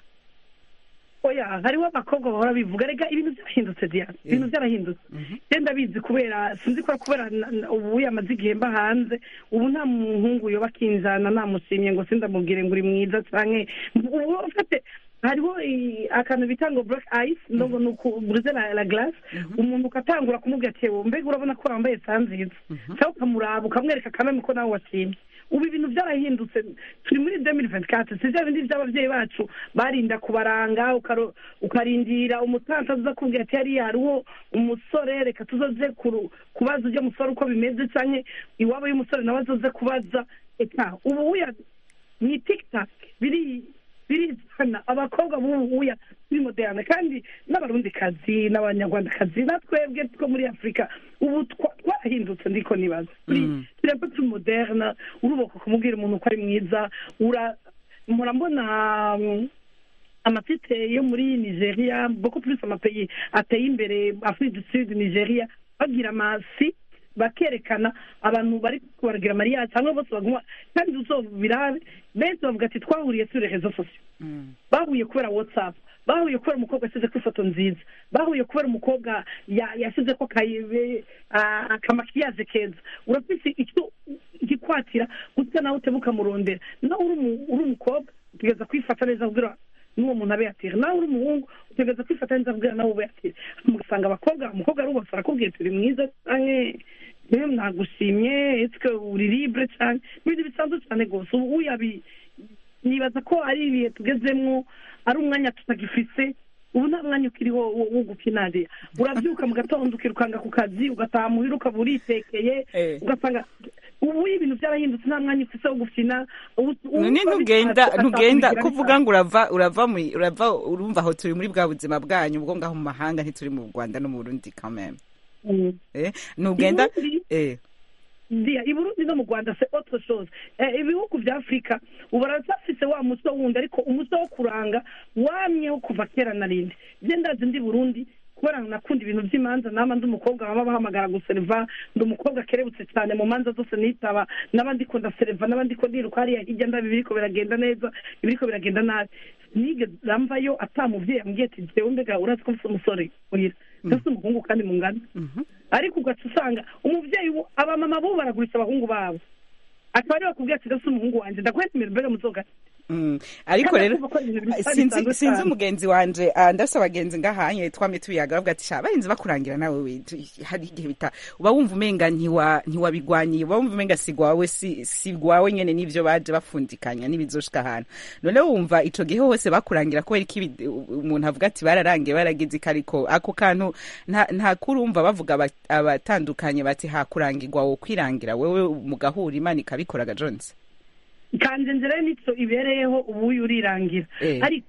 oya hariho abakobwa bahora bivuga rega ibintu byarahindutse diana ibintu byarahindutse genda bizi kubera sinzi ko ari kubera na- na- ubu yamaze igihe mba hanze ubu nta muhungu yoba akinjana namushimye ngo sindamubwire ngo uri mwiza canke ubu ufate hariho i- akantu bita ngo black ice ndogo ni ukuburize la, la glace umuntu ukatangura kumubwira ati "Ewe, mbega urabona ko wambaye saa nziza cyangwa ukamuraba ukamwereka akameme ko nawe washimye ubu ibintu byarahindutse turi muri demiri ventikati si bya bindi by'ababyeyi bacu barinda kubaranga ukaro- ukarindira umutansi aza kubwira ati hariya hariho umusore reka tuzoze kuru- kubaza ujya musore uko bimeze cyangwa iwabo y'umusore nawe azoze kubaza eka ubu uya ni tikitaki biri birizana abakobwa b'ubu uya muri moderane kandi n'abarundikazi n'abanyarwandakazi na twebwe two muri afurika ubu twa- twarahindutse ndiko nibaza turi turi un peu plus moderne urubaka kumubwira umuntu ko ari mwiza ura mpora mbona mm, amatite yo muri nigeria beaucoup plus amapeyi ateye imbere afrique du sud nigeria bagira amasi bakerekana abantu bari kubaragira mariya cyangwa bose baguma kandi uzobirabe benshi bavuga ati twahuriye turi rezo sosiyo bahuye kubera whatsapp bahuye kubera umukobwa yashyize ko ifoto nziza bahuye kubera umukobwa ya- yashyize ko kayibe ah, akamakiyaje keza urafise icyo gikwatira gutya nawe uteba ukamurondera nawe uri umu- uri umukobwa utegereza kwifata neza kubwira n'uwo muntu abe yatira nawe uri umuhungu utegereza kwifata neza kubwira nawe ube yatira mugasanga abakobwa umukobwa arubose arakubwira turi mwiza canke yewe nagushimye esike uri libre cyane n'ibintu bisanzwe cyane rwose ubu uyabi nibaza ko ari ibihe tugezemwo ari umwanya tutagifise ubu nta mwanya ukiriho wo wo gukinariya urabyuka mu gatondo ukirukanga ku kazi ugataha muhira ukaba uritekeye Eh. ugasanga ubu ibintu byarahindutse nta mwanya ufise wo gufina ubu- ubu none uba ntugenda bishatse, ntugenda ugasanga kuvuga ngo urava urava muri urava urumva aho turi muri bwa buzima bwanyu ubwo ngaho mu mahanga ntituri mu rwanda no mu burundi kameme Mm. eh ntugenda Burundi- eh Ndiya, i burundi no mu rwanda se autre chose eh, ibihugu vya afurika ubu baracyafise wa muco wundi ariko umuco wo kuranga wamyeho kuva kera na rindi je ndazi ndi burundi kubera nakunda ibintu vy'imanza nama ndi umukobwa baba bahamagara guseriva ndi umukobwa kerebutse cyane mu manza zose nitaba naba ndiko ndaseriva naba ndiko ndiruka hariya hirya ndabi ibiriko biragenda neza ibiriko biragenda nabi nigeze ramvayo ata muvyeyi ambwiye ati jewe mbega urazi ko mfise umusore muhira mfise umuhungu kandi mungana ariko ugaca usanga umubyeyi wo- abamama bo baragurisha abahungu babo akaba ariwe bakubwira ati ndetse umuhungu wanjye ndakweta imbere mbere muzoga Mm. ariko Kandi rero kumva ko ari ibintu bisa sinzi bisanzwe sinzi cyane. umugenzi wanje ah, ndafise abagenzi ngahanye twamye tubiyaga bavuga ati sha barinzi bakurangira nawe we tu- hari igihe bita uba wumva umenga ntiwa ntiwabigwanyiye uba wumva umenga si gwawe si si gwawe nyene n'ivyo baje bafundikanya n'ibizoshika ahantu none wumva ico gihe hose bakurangira kubera iki ibi- umuntu avuga ati bararangiye baragize iki ariko ako kantu nta nta kurumva bavuga aba- abatandukanye bati hakurangirwa wo kwirangira wewe mugahura imana ikabikoraga Jones kanje nzira nico ibereyeho ubu uyu urirangira Eh. ariko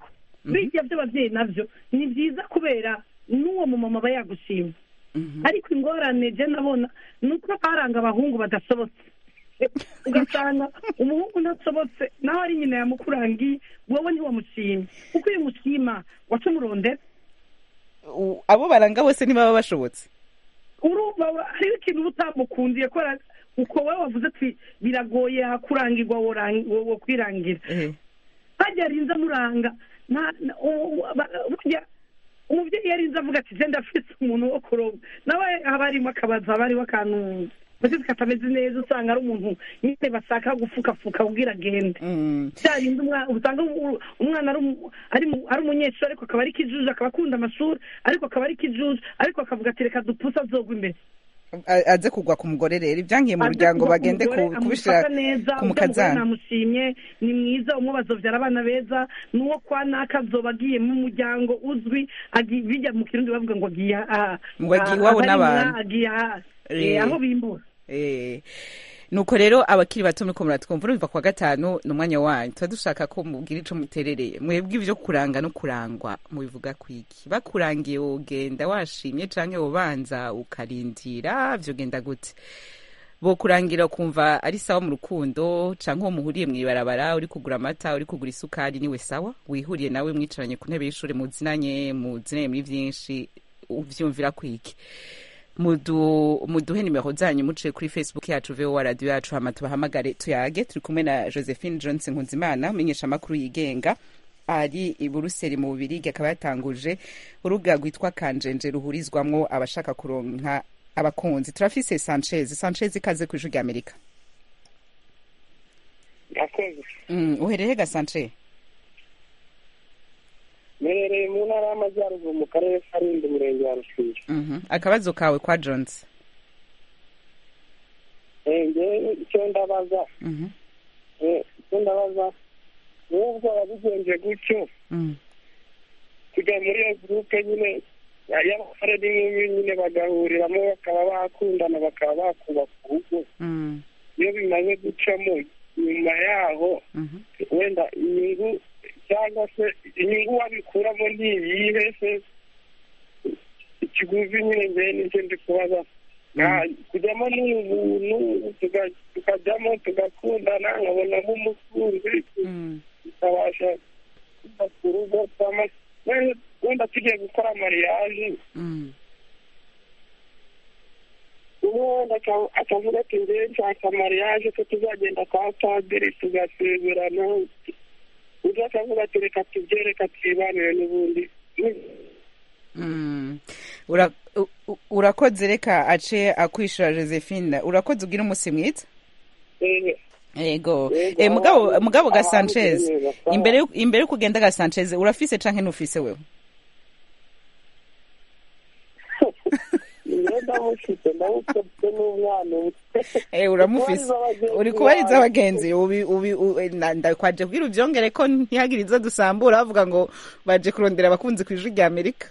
bijya by'ababyeyi nabyo ni byiza kubera n'uwo mumama aba yagushima ariko ingorane je ndabona ni uko baranga abahungu badasobotse ugasanga umuhungu ntasobotse naho ari nyina yamukurangiye wowe ntiwamushima kuko iyo umushima waca umurondera U- abo baranga bose ntibaba bashobotse urumva ura- hariho ikintu uba utamukundiye kubera uko wowe wavuze ati biragoye hakurangirwa worang- wo wo kwirangira Eh. hajya arinze amuranga nta- na- u- u- ba- burya umubyeyi yarinze avuga ati genda afite umuntu wo kuroba nawe haba harimo akabaza haba hariho akantu mbese katameze neza usanga ari umuntu nyine bashaka gufukafuka kubwira agende Mm. byarinze umwana usanga u- umwana ari umu- ari mu- ari umunyeshuri ariko akaba ari ikijuju akaba akunda amashuri ariko akaba ari ikijuju ariko akavuga ati reka dupuse azogwa imbere A- aze kugwa ku mugore rero ibyankiye mu muryango bagende ku- kubishira ku mukazana namushimye ni mwiza umwe bazobyara abana beza n'uwo kwa naka azoba agiye mu muryango uzwi agi- bijya mu kirundi bavuga ngo agiye aha- Ngo agiye aha- iwabo aho n'abantu. arimwa, agiye aha Eh. Eh, aho bimbura Eh, nuko rero abakiri bato muriko muratwumva urumva kwa gatanu ni umwanya wanyu tuba dushaka ko mubwira ico muterereye mwebwe ivyo kuranga no kurangwa mubivuga kwiki bakurangiye wogenda washimye canke wobanza ukarindira vyogenda gute bokurangira ukumva ari sawa mu rukundo canke uwo muhuriye mw'ibarabara uri kugura amata uri kugura isukari niwe sawa wihuriye nawe mwicaranye ku ntebe y'ishure muzinanye muzinanye muri vyinshi uvyumvira kwiki mudu muduhe nimero zanyu muciye kuri facebook yacu vowa radio yacu hama tubahamagare tuyage turi kumwe na josephine johnson nkunzimana umenyesha amakuru yigenga ari i buruseli mu bubirigi akaba yatanguje urubuga rwitwa kanjenje ruhurizwamwo abashaka kuronka abakunzi turafise sanchez sanchez ikaze ku ijwi rya amerika yakoze mm, uhereye ga sanchez mperereye mu ntara y'amajyaruguru mu karere ka rindi umurenge wa rusizi Mhm. akabazo kawe kwa jones Eh, njyewe icyo ndabaza Mhm. eh, icyo ndabaza nubwo wabigenje gutyo Mm. kujya muri iyo gurupe nyine ya- y'abasore n'inkumi nyine bagahuriramo bakaba bakundana bakaba bakubaka urugo Mm. iyo bimaze gucamo nyuma yaho Mhm. wenda inyungu cyangwa se inyungu wabikuramo ni iyihe se ikiguzi nyine njyewe nicyo ndi kubaza Nta- kujyamo ni ubuntu tuga- tukajyamo tugakundana nkabonamo umukunzi Mm. tukabasha kubaka urugo twama- wenda- wenda tugiye gukora mariyaje Mm. umwe wenda aka- akavuga ati njyewe nshaka mariyaje ko tuzagenda kwa padiri tugasezerana undi akavuga ati reka tubye reka twibanire n'ubundi Mm. Ura- u- u- urakoze reka ace akwishura josephine urakoze ugira umunsi mwiza Eh, yego Yego, eh, mugabo aha- mugabo ga aha sanchez bimeze neza, sawa. imbere yo- imbere yo kugenda ga sanchez urafise canke ntufise wewe njyewe ndamufite ndamufite n'umwana ubu Eh, uramufise Kubariza abagenzi uri kubariza bawe. abagenzi ubi ubi u- eh, na- ndakwaje kugira uvyongere ko ntihagire izo dusambura bavuga ngo baje kurondera abakunzi ku ijwi rya amerika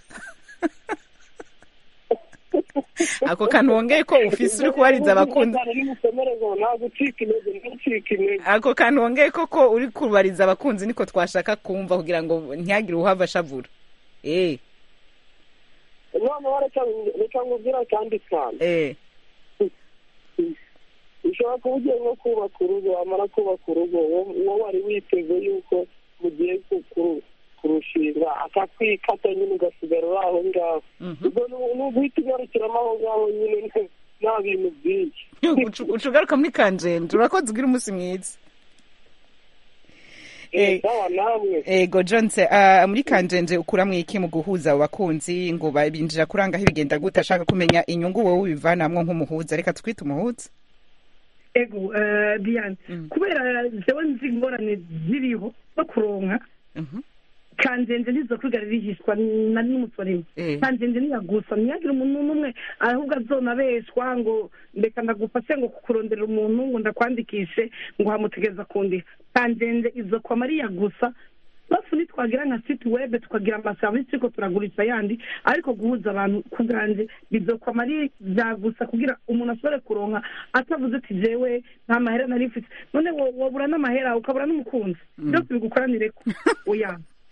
ako kantu wongeye ko ufise uri kubariza abakunzi nimukomereze nta gucika intege nta gucika intege ako kantu wongeye koko uri kubariza abakunzi niko twashaka kumva kugira ngo ntihagire uwuhava ashavura eh noneho reka reka nkubwire akandi kantu eh ushobora kuba ugiye nko kubaka urugo wamara kubaka urugo wowe wari witeze yuko mugiye ku- ku- kurushinga akakwikata nyine ugasigara uri aho ngaho Mhm. ubwo ni- ni uguhita ugarukiramo aho ngaho nyine nta- nta bintu byinshi Ucu- uca ugaruka muri kanjenje urakoze ugira umunsi mwiza Eh, sawa namwe ego jonse uh, muri kanjenje ukuramwo iki mu guhuza abo bakunzi ngo babinjira kurangaho ibigenda gute ashaka kumenya inyungu wowe ubivanamwo nk'umuhuza reka twite umuhuza ego eh, diane Mm. kubera jewe nzi ingorane ziriho no kuronka Mhm. kanjenje ntizo kwigara rihishwa na n'umusorimo Eh. kanjenje ntiyagusa ntiyagire umuntu n'umwe ahubwo azonabeshwa ngo ndeka ndagufashe ngo kukuronderera umuntu ngo ndakwandikishe ngo hamutegeza kundiha kanjenje izo kwama ariya gusa bafu nitwagira nka siti webe tukagira amaserivisi turiko turagurisha yandi ariko guhuza abantu ku bwanje bizokwama ari bya gusa kugira umuntu ashobore kuronka atavuze ati jewe nta mahera nari mfite none wo- wobura n'amahera ukabura n'umukunzi byose bigukoranireko oya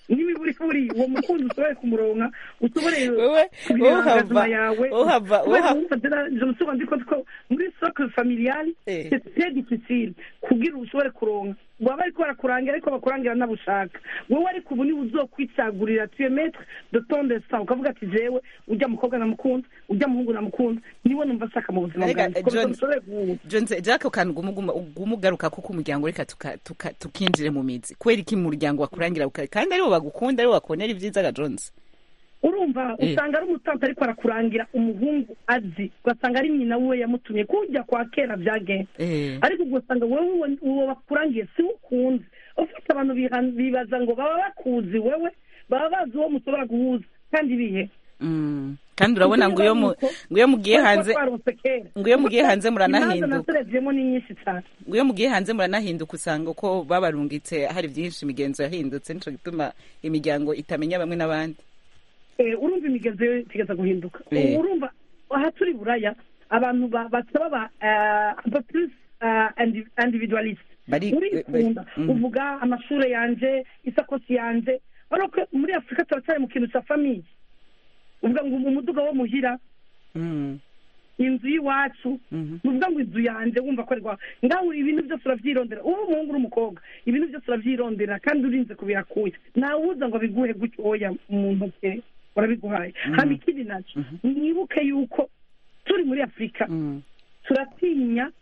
n'imiburi buri uwo mukunzi ushobore kumuronka ushobore Wewe- kubireba wowe uhava- amagazima yawe uhava- kubera uha- wumva tena je me suis rendu compte ko muri socle familiale Eh. c'est très difficile kugira ushobore kuronka baba bariko barakurangira ariko bakurangira nabushaka wowe ariko ubu niwe uzokwicagurira tu es maître de ton destin ukavuga ati jewe ujya mukobwa namukunda ujya muhungu namukunda niwe numva nshaka mu buzima Arega, bwanjye Komeza John- mushobore guhuza jonze jack kantu gumugaruka kuko umuryango reka tuka- tuka- tukinjire mu mizi kubera iki mu muryango wakurangira uka- kandi aribo bagukunda aribo bakonera ibyiza ga jonze urumva Eh. usanga ari umutansi ariko arakurangira umuhungu azi ugasanga ari nyina we yamutumye kujya kwa kera byagenze Eh. ariko ugasanga wowe uwo- uwo bakurangiye si we ukunze ufite abantu biha- bibaza ngo baba bakuzi wewe baba bazi uwo mushobora guhuza kandi bihe Mm. kandi urabona ngo iyo mu- ngo iyo mugiye hanze twaronse kera ngo iyo mugiye hanze imanza muranahinduka naserevyemo ni nyinshi cyane ngo iyo mugiye hanze muranahinduka usanga uko babarungitse hari byinshi imigenzo yahindutse nico gituma imiryango itamenya bamwe n'abandi Eh, urumva imigenzo yo itigeza guhinduka Eh. urumva aha turi buraya abantu ba- basaba ba eh, un peu plus eh, indi- individualiste Bari- urikunda mm. uvuga amashure yanje isakosi yanje ariko muri afurika turacyari mu kintu cya famiye uvuga ngo umuduga wo muhira Mm. inzu y'iwacu Mhm. nuvuga ngo inzu yanjye wumva ko ari rwawe ngaho ibintu byose urabyirondera uba umuhungu uri umukobwa ibintu byose urabyirondera kandi urinze kubirakuye ntawuza ngo abiguhe gutyo oya mu ntoki urabiguhaye hama ikindi nacyo mwibuke yuko turi muri afurika Mm. turatinya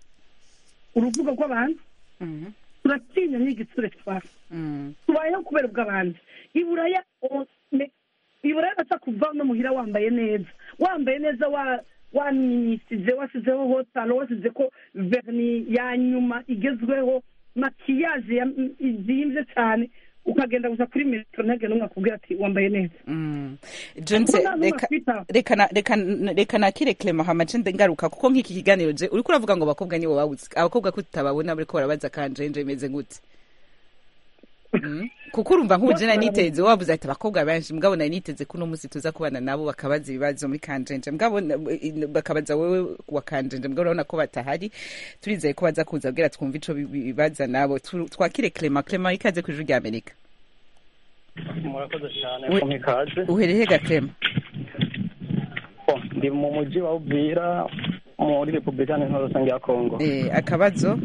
uruvuga rw'abantu Mhm. turatinya n'igitsure twara Mm. tubayeho kubera ubw'abandi iburaya o- me- iburaya baca kuva no muhira wambaye neza wambaye neza wa wamwisize wasizeho hotalo wasize ko verni ya nyuma igezweho makiyaje ya- izimbye cyane ukagenda gusa kuri metero ntagende n'umwe akubwira ati wambaye neza Mm. Jonse Kuko nta n'umwe reka akwitaho. reka na- reka reka nakire Clement hamace ngaruka kuko nk'iki kiganiro je uriko uravuga ngo abakobwa nibo babuze abakobwa ko tutababona bariko barabaza kanjenje imeze gute Mm. kuko urumva nk'uje nari niteze wabuze ati abakobwa benshi mugabo nari niteze ko uno munsi tuza kubana nabo bakabaza ibibazo muri kanjenje mugabo na- bakabaza wewe wa kanjenje mugabo urabona ko batahari turizeye ko baza kuza kugira twumve ico bi- bibaza nabo Tu- twakire Clement Clement ikaze ku ijuru rya Amerika murakoze cyane We- kumpa ikaze uhereye ga Clement Oh, ndi mu mujyi wa uvira muri repubulika iharanira rusange ya kongo eh akabazo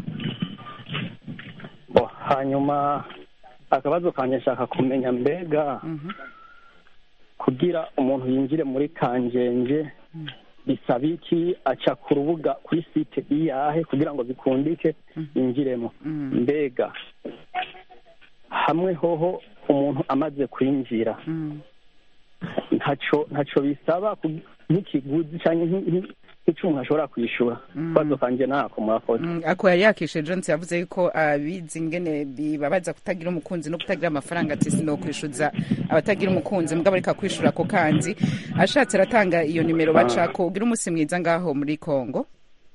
Oh, hanyuma akabazo kanjye nshaka kumenya mbega Mhm. kugira umuntu yinjire muri kanjenje bisaba iki aca ku rubuga kuri site iyahe kugira ngo bikundike yinjiremo Mm. mbega hamwe hoho umuntu amaze kwinjira Mm. ntaco ntaco bisaba ku- nk'ikiguzi cyangwa nk- nk- nk'icyo umuntu ashobora kwishyura ikibazo kanjye ntako murakoze Mm, ako yari yakishe Jones yavuze yuko abizi ingene bibabaza kutagira umukunzi no kutagira amafaranga ati sinokwishuza abatagira umukunzi mugabo ariko kwishura ako kanzi ashatse aratanga iyo nimero bacako ugira umunsi mwiza ngaho muri Kongo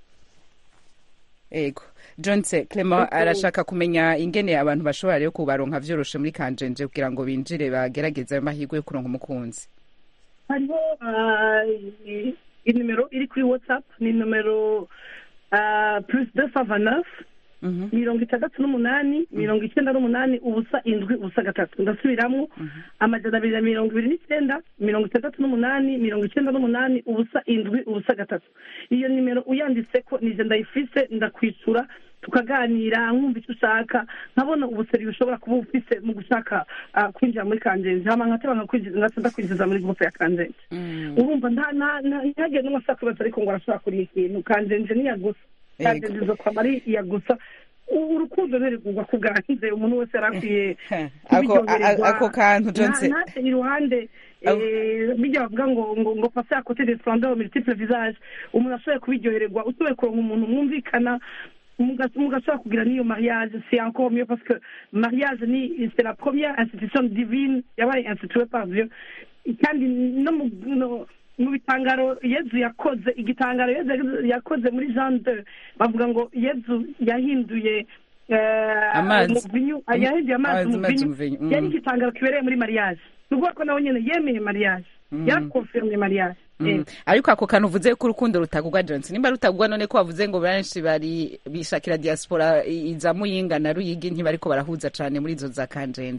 ego Jones Clement arashaka kumenya ingene abantu bashobora rero kubaronka vyoroshe muri kanjenje kugira ngo binjire bagerageze ayo mahirwe yo kuronka umukunzi hariho ah, i- inimero iri kuri whatsapp ni nomero ah, plus deux cent vingt neuf Mhm. mirongo itandatu n'umunani mirongo icyenda n'umunani ubusa indwi ubusa gatatu ndasubiramo amajana abiri na mirongo ibiri n'icyenda mirongo itandatu n'umunani mirongo icyenda n'umunani ubusa indwi ubusa gatatu iyo nimero uyanditse ko nije ndayifise ndakwishyura tukaganira nkumva icyo ushaka nkabona ubuseri bushobora kuba ufise mu gushaka ah, kwinjira muri kanjenje hama nkateba nkakwinjiza ngasa ndakwinjiza muri gurupe ya kanjenje Mm. urumva nta nta nta ntihagire n'umwe ashaka kubaza ariko ngo arashobora kuriha ikintu kanjenje niya gusa Yego. kanjenje zo kwaba ari iya gusa U- urukundo ntirigurwa ku bwanze umuntu wese yari akwiye ako a- kubiryohererwa. ako kantu Jones Nta- ntacyo iruhande Abo- eh, bijya bavuga ngo ngo ngo pase à côté des splendeurs multiple visage umuntu ashoboye kubiryohererwa usoboye kuronka umuntu mwumvikana muga- mugashobora kugira n'iyo mariage c'est encore mieux parce que mariage ni c'est la première institution divine yabaye instituée par Dieu kandi no mu no- mu bitangaro yezu yakoze igitangaro yezu yakoze muri jean de bavuga ngo yezu yahinduye eh, Amazi. umuvinyu yahinduye amazi Amazi, amazi, umuvinyu umuvinyu, mm. yari igitangaro kibereye muri mariage ni ukuvuga ko nawe nyine yemeye mariage yarakonfirme mariage Mm. Eh, ariko ako kantu uvuze ko urukundo rutagugwa Johnson nimba rutagugwa none ko wavuze ngo benshi bari bishakira diaspora i- iza muyinga na ruyigi ntibariko barahuza cane muri izo za kanjenje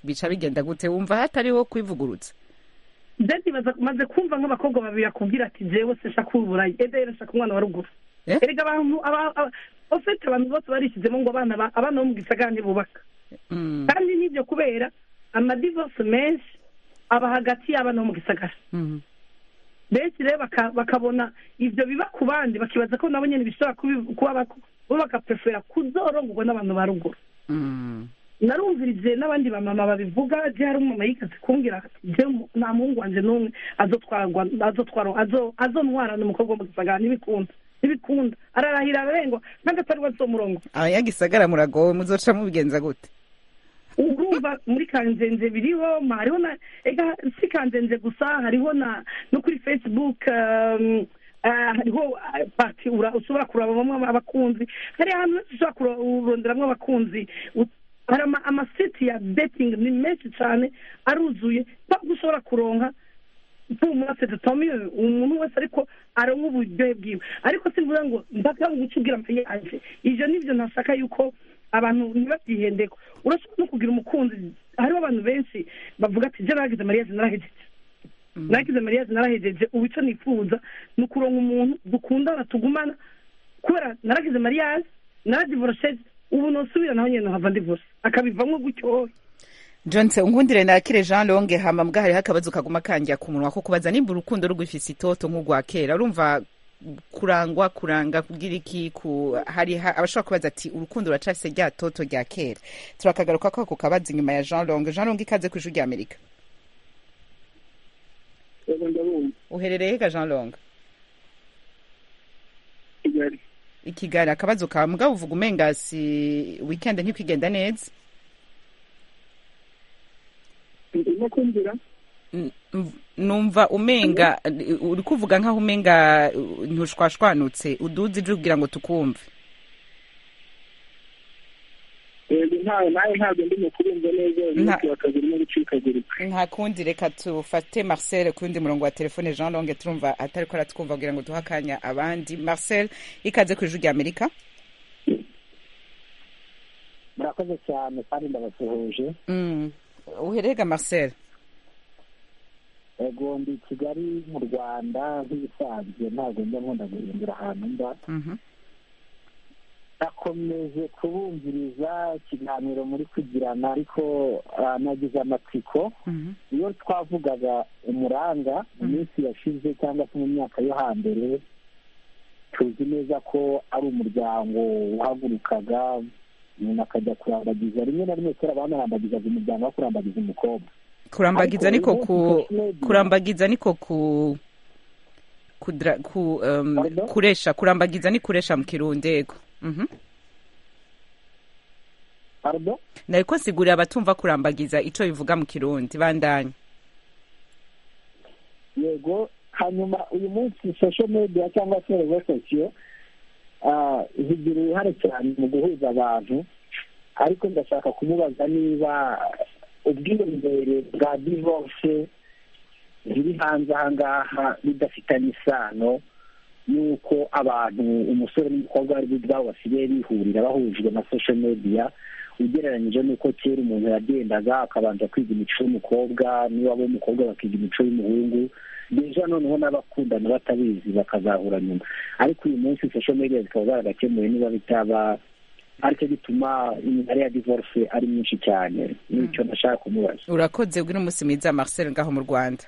bica bigenda gute wumva hatariho kwivugurutsa ndetse maze kumva nk'abakobwa babiri akubwira ati jewe se shaka uburayi ede rero shaka umwana wa ruguru Eh? erega abantu aba- aba- ofete abantu bose barishyizemo ngo abana ba- abana bo mu gisagara ntibubaka Mm, kandi n'ibyo kubera amadivorce menshi aba hagati y'abana bo mu gisagara mm, benshi rero baka- bakabona ibyo biba ku bandi bakibaza ko nabo nyine bishobora kubi- kuba bako- bo bagaprefera kuzorongorwa n'abantu ba ruguru mm. narumvirije n'abandi bamama babivuga je hari umumama yigeze kumbwira ati je mu- nta muhungu wanje n'umwe azotwarwa azotwara azo- azontwarana umukobwa wo mu gisagara ntibikunda ntibikunda ararahira ararengwa n'agatarwa azomurongo abanyagisagara muragowe muzoca mubigenza gute urumva muri kanzenze biriho ma hariho na ega si kanzenze gusa hariho na no kuri facebook um, ah, hariho ah, parti ura- ushobora kurabamo abakunzi hari ahantu henshi ushobora kuronderamwo abakunzi U- hari ama- amaseti ya betting ni menshi cyane aruzuye ntabwo ushobora kuronka tumase tutamiye umuntu wese ariko aronka uburyohe bwiwe ariko simvuga ngo ndaka nguca ubwira amaye yanje ivyo nivyo ntashaka yuko abantu ntibabyihendeko urashobora no kugira umukunzi hariho abantu benshi bavuga ati je naragize mariage narahejeje naragize mariage narahejeje ubu ico nifuza ni ukuronka umuntu dukundana tugumana kubera naragize mariage naradivorosheje ubu nosubira naho nyene nohava ndivorose akabivamwo gutyo jonse unkundire nakire jean longe hama mbwa hariho akabazo kaguma kanjya ku munwa ko kubaza nimba urukundo rugifise itoto nk'urwa kera urumva kurangwa kuranga kugira iki ku hari ha- abashobora kubaza ati urukundo ruracafise rya toto rya kera turakagaruka ko ako kabazo inyuma ya jean longe jean longe ikaze ku ijwi rya amerika yego ndabumva uherereye hega jean longe kigali i kigali akabazo kawe mugabo uvuga umenga si weekend ntikwigenda neza ndimo kumvira N- n- numva umenga uri kuvuga nkaho umenga uh, ntushwashwanutse uduze ije ubwira ngo tukumve yego ntawe nawe ntabwo ndimo kubumva neza umunsi wa kabiri no gucikagurika nta kundi reka tufate marcel ku wundi murongo wa telefone jean longe turumva atari ko aratwumva kugira ngo duhe akanya abandi marcel ikaze ku ijwi rya amerika murakoze cyane kandi ndabasuhuje Mm. uherega marcel ego ndi kigali mu rwanda nk'ibisanzwe ntabwo njya nkunda guhindura ahantu mba Mhm. nakomeje kubumviriza ikiganiro muri kugirana ariko ah, nagize amatsiko Mhm. iyo twavugaga umuranga mu minsi yashize cyangwa se mu myaka yo hambere tuzi neza ko ari umuryango wahagurukaga umuntu akajya kurambagiza rimwe na rimwe kera banarambagizaga umuryango wo kurambagiza umukobwa kurambagiza Ariko niko ku uyu munsi social media- kurambagiza niko ku kudra, ku um, Pardon? kuresha kurambagiza ni kuresha mu kirundi yego Mhm. Pardon? nariko nsigurira abatumva kurambagiza ico bivuga mu kirundi bandanye yego hanyuma uyu munsi social media cyangwa se rezo sosiyo ah, zigira uruhare cyane mu guhuza abantu ariko ndashaka kumubaza niba ubwiyongere bwa divorce ziri hanze aha ngaha bidafitanye isano n'uko abantu umusore n'umukobwa ari bo ubwabo basigaye bihurira bahujwe na social media ugereranyije n'uko kera umuntu yagendaga akabanza kwiga imico y'umukobwa niba w'umukobwa bakiga imico y'umuhungu deja noneho n'abakundana batabizi bakazahura nyuma ariko uyu munsi social media zikaba zaragakemuye niba bitaba aricyo gituma imibare ya divorce ari myinshi cyane nicyo nashaka kumubaza urakoze ubwo umunsi mwiza marcel ngaho mu rwanda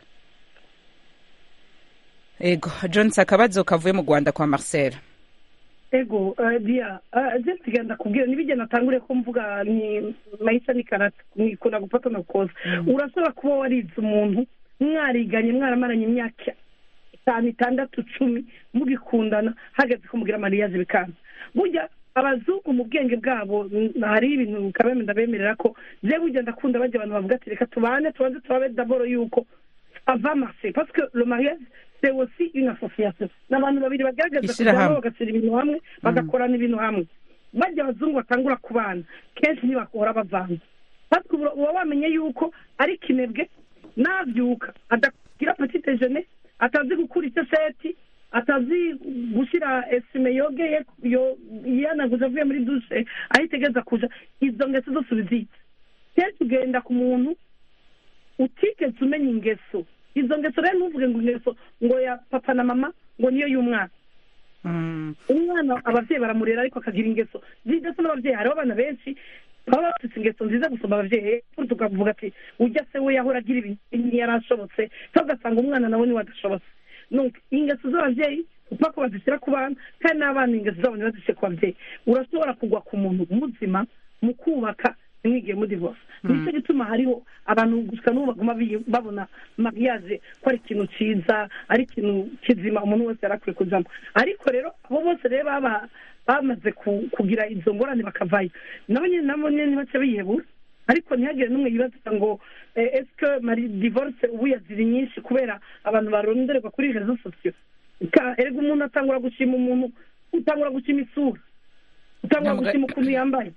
ego jones akabazo kavuye mu rwanda kwa marcel ego eh, dia eh, je nsiganda kubwira nibije natangure ko mvuga ni maisha ni karata nikunda gupata na kukoza urashobora kuba warize umuntu mwariganye mwaramaranye imyaka itanu itandatu cumi mugikundana hageze ko mugira mariage bikanza burya abazungu mu bwenge bwabo mm, hari ibintu kabeme ndabemerera ko je burya ndakunda bajya abantu bavuga ati reka tubane tubanze turabe daboro yuko ava marse parce que le mariage c'est aussi une association ni abantu babiri bagaragaza Ishirahamwe. kujyamo bagashyira ibintu hamwe bagakorana ibintu hamwe bajya abazungu batangura kubana kenshi ntibakora bavanze parce que uba uba wamenye yuko ari kinebwe nabyuka adagira petit déjeuner atazi gukura icyo seti atazi gushyira esime yogeye yo- yanaguze avuye muri dushe aho itegereza kuja izo ngeso zose ubizitse kenshi ugenda ku muntu utigeze umenya ingeso izo ngeso rero ntuvuge ngo ingeso ngo ya papa na mama ngo niyo y'umwana umwana ababyeyi baramurera ariko akagira ingeso z'ingeso n'ababyeyi hariho abana benshi baba bafite ingeso nziza gusoma ababyeyi tukavuga ati ujya se we yahora agira ibintu ntiyari ashobotse cyangwa ugasanga umwana nawe niwe adashobotse ingeso z'ababyeyi upfa ko bazishyira ku bana kandi n'abana ingeso zabo ntibazishyire ku babyeyi urashobora kugwa ku muntu muzima mu kubaka ntimwigire muri divorce nicyo gituma hariho abantu gusa n'ubu baguma babona mariage ko ari ikintu cyiza ari ikintu kizima umuntu wese yari akwiye kujyamo ariko rero abo bose rero baba bamaze kugira izo ngorane bakavayo nabo nyine nabo nyine ntibacye biyebura ariko ntihagire n'umwe yibaza ngo esike mari divorce ubu yaziri nyinshi kubera abantu barondererwa kuri rezo sosiyo erega umuntu atangura gushima umuntu utangura gushima isura utangura gushima ukuntu yambaye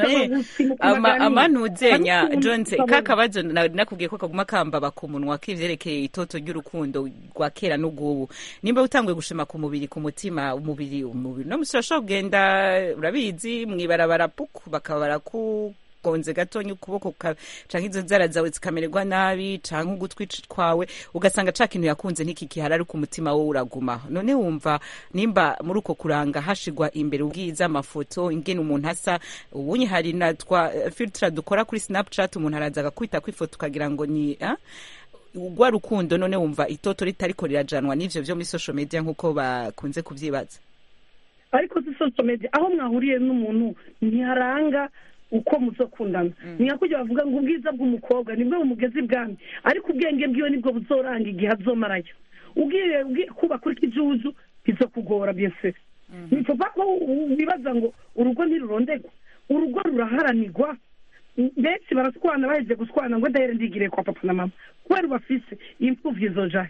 amanuzenya jonse ka kabazo nakubwiye ko kaguma kambaba ku munwa k'ivyerekeye itoto ry'urukundo rwa kera n'ubwubu nimba utanguye gushima ku mubiri ku mutima umubiri umubiri no musi urashobora kugenda urabizi mwibarabara puku bakaba baraku gonze gatonya ukuboko canke izo nzara zawe zikamererwa nabi canke ugutwi kwawe ugasanga ca kintu yakunze ntikikihara ariko umutima wowe uraguma none wumva nimba muri uko kuranga hashigwa imbere ubwiza amafoto ingene umuntu asa ubunye hari na twa filtre dukora kuri snapchat umuntu araza agakwita kwifoto ukagira ngo ni ah? rwa rukundo none wumva itoto ritariko rirajanwa n'ivyo vyo muri social media nk'uko bakunze kuvyibaza ariko si social media aho mwahuriye n'umuntu ntiharanga uko muzokundana niyo kujya bavuga ngo ubwiza bw'umukobwa nibwo bumugeze ibwami ariko ubwenge bwiwe nibwo buzoranga igihe azomarayo ubwiye kubaka uri kijuju bizokugora byose ni kuva ko wibaza ngo urugo ntirurondegwa urugo ruraharanirwa benshi baraswana bahejeje guswana ngo ndahere ndigire kwa papa na mama kubera bafise imfuvyi zojahe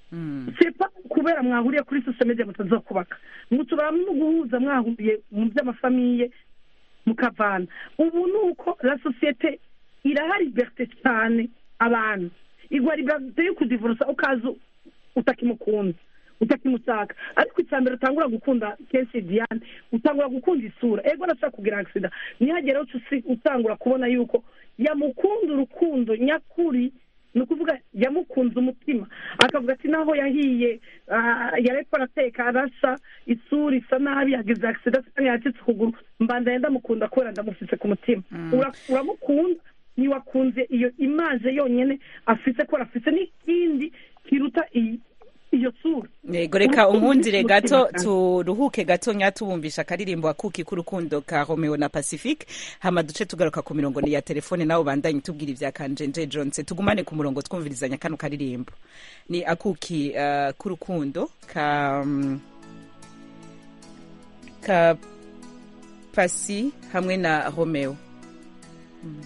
sepa kubera mwahuriye kuri social media mutazokubaka mushobora no guhuza mwahuriye mu by'amafamiye mukavana ubu ni uko la sosiyete iraha liberite cyane abantu igwa liberite yo kudivurusa ukaza utakimukunda utakimushaka ariko icya mbere utangura gukunda kenshi diane utangura gukunda isura ego arashaka kugira agisida ntihagere utangura kubona yuko yamukunda urukundo nyakuri ni ukuvuga yamukunze umutima akavuga ati naho yahiye yareko arateka arasa isura isa nabi yagize agisida cyangwa yacitse ukuguru mbanda yenda mukunda kubera ndamufise ku mutima uramukunda ntiwakunze iyo imaje yonyine afise ko afise n'ikindi kiruta iyo sura yego reka unkundire gato turuhuke gato nyatubumvisha akaririmbo akuki k'urukundo ka romeo na pacifique hama duce tugaruka ku mirongo ya telefone nawe bandanye tubwira ibya kanjenje jonse tugumane ku murongo twumvirizanya kano karirimbo ni akuki uh, k'urukundo ka um, ka pasi hamwe na romeo mm.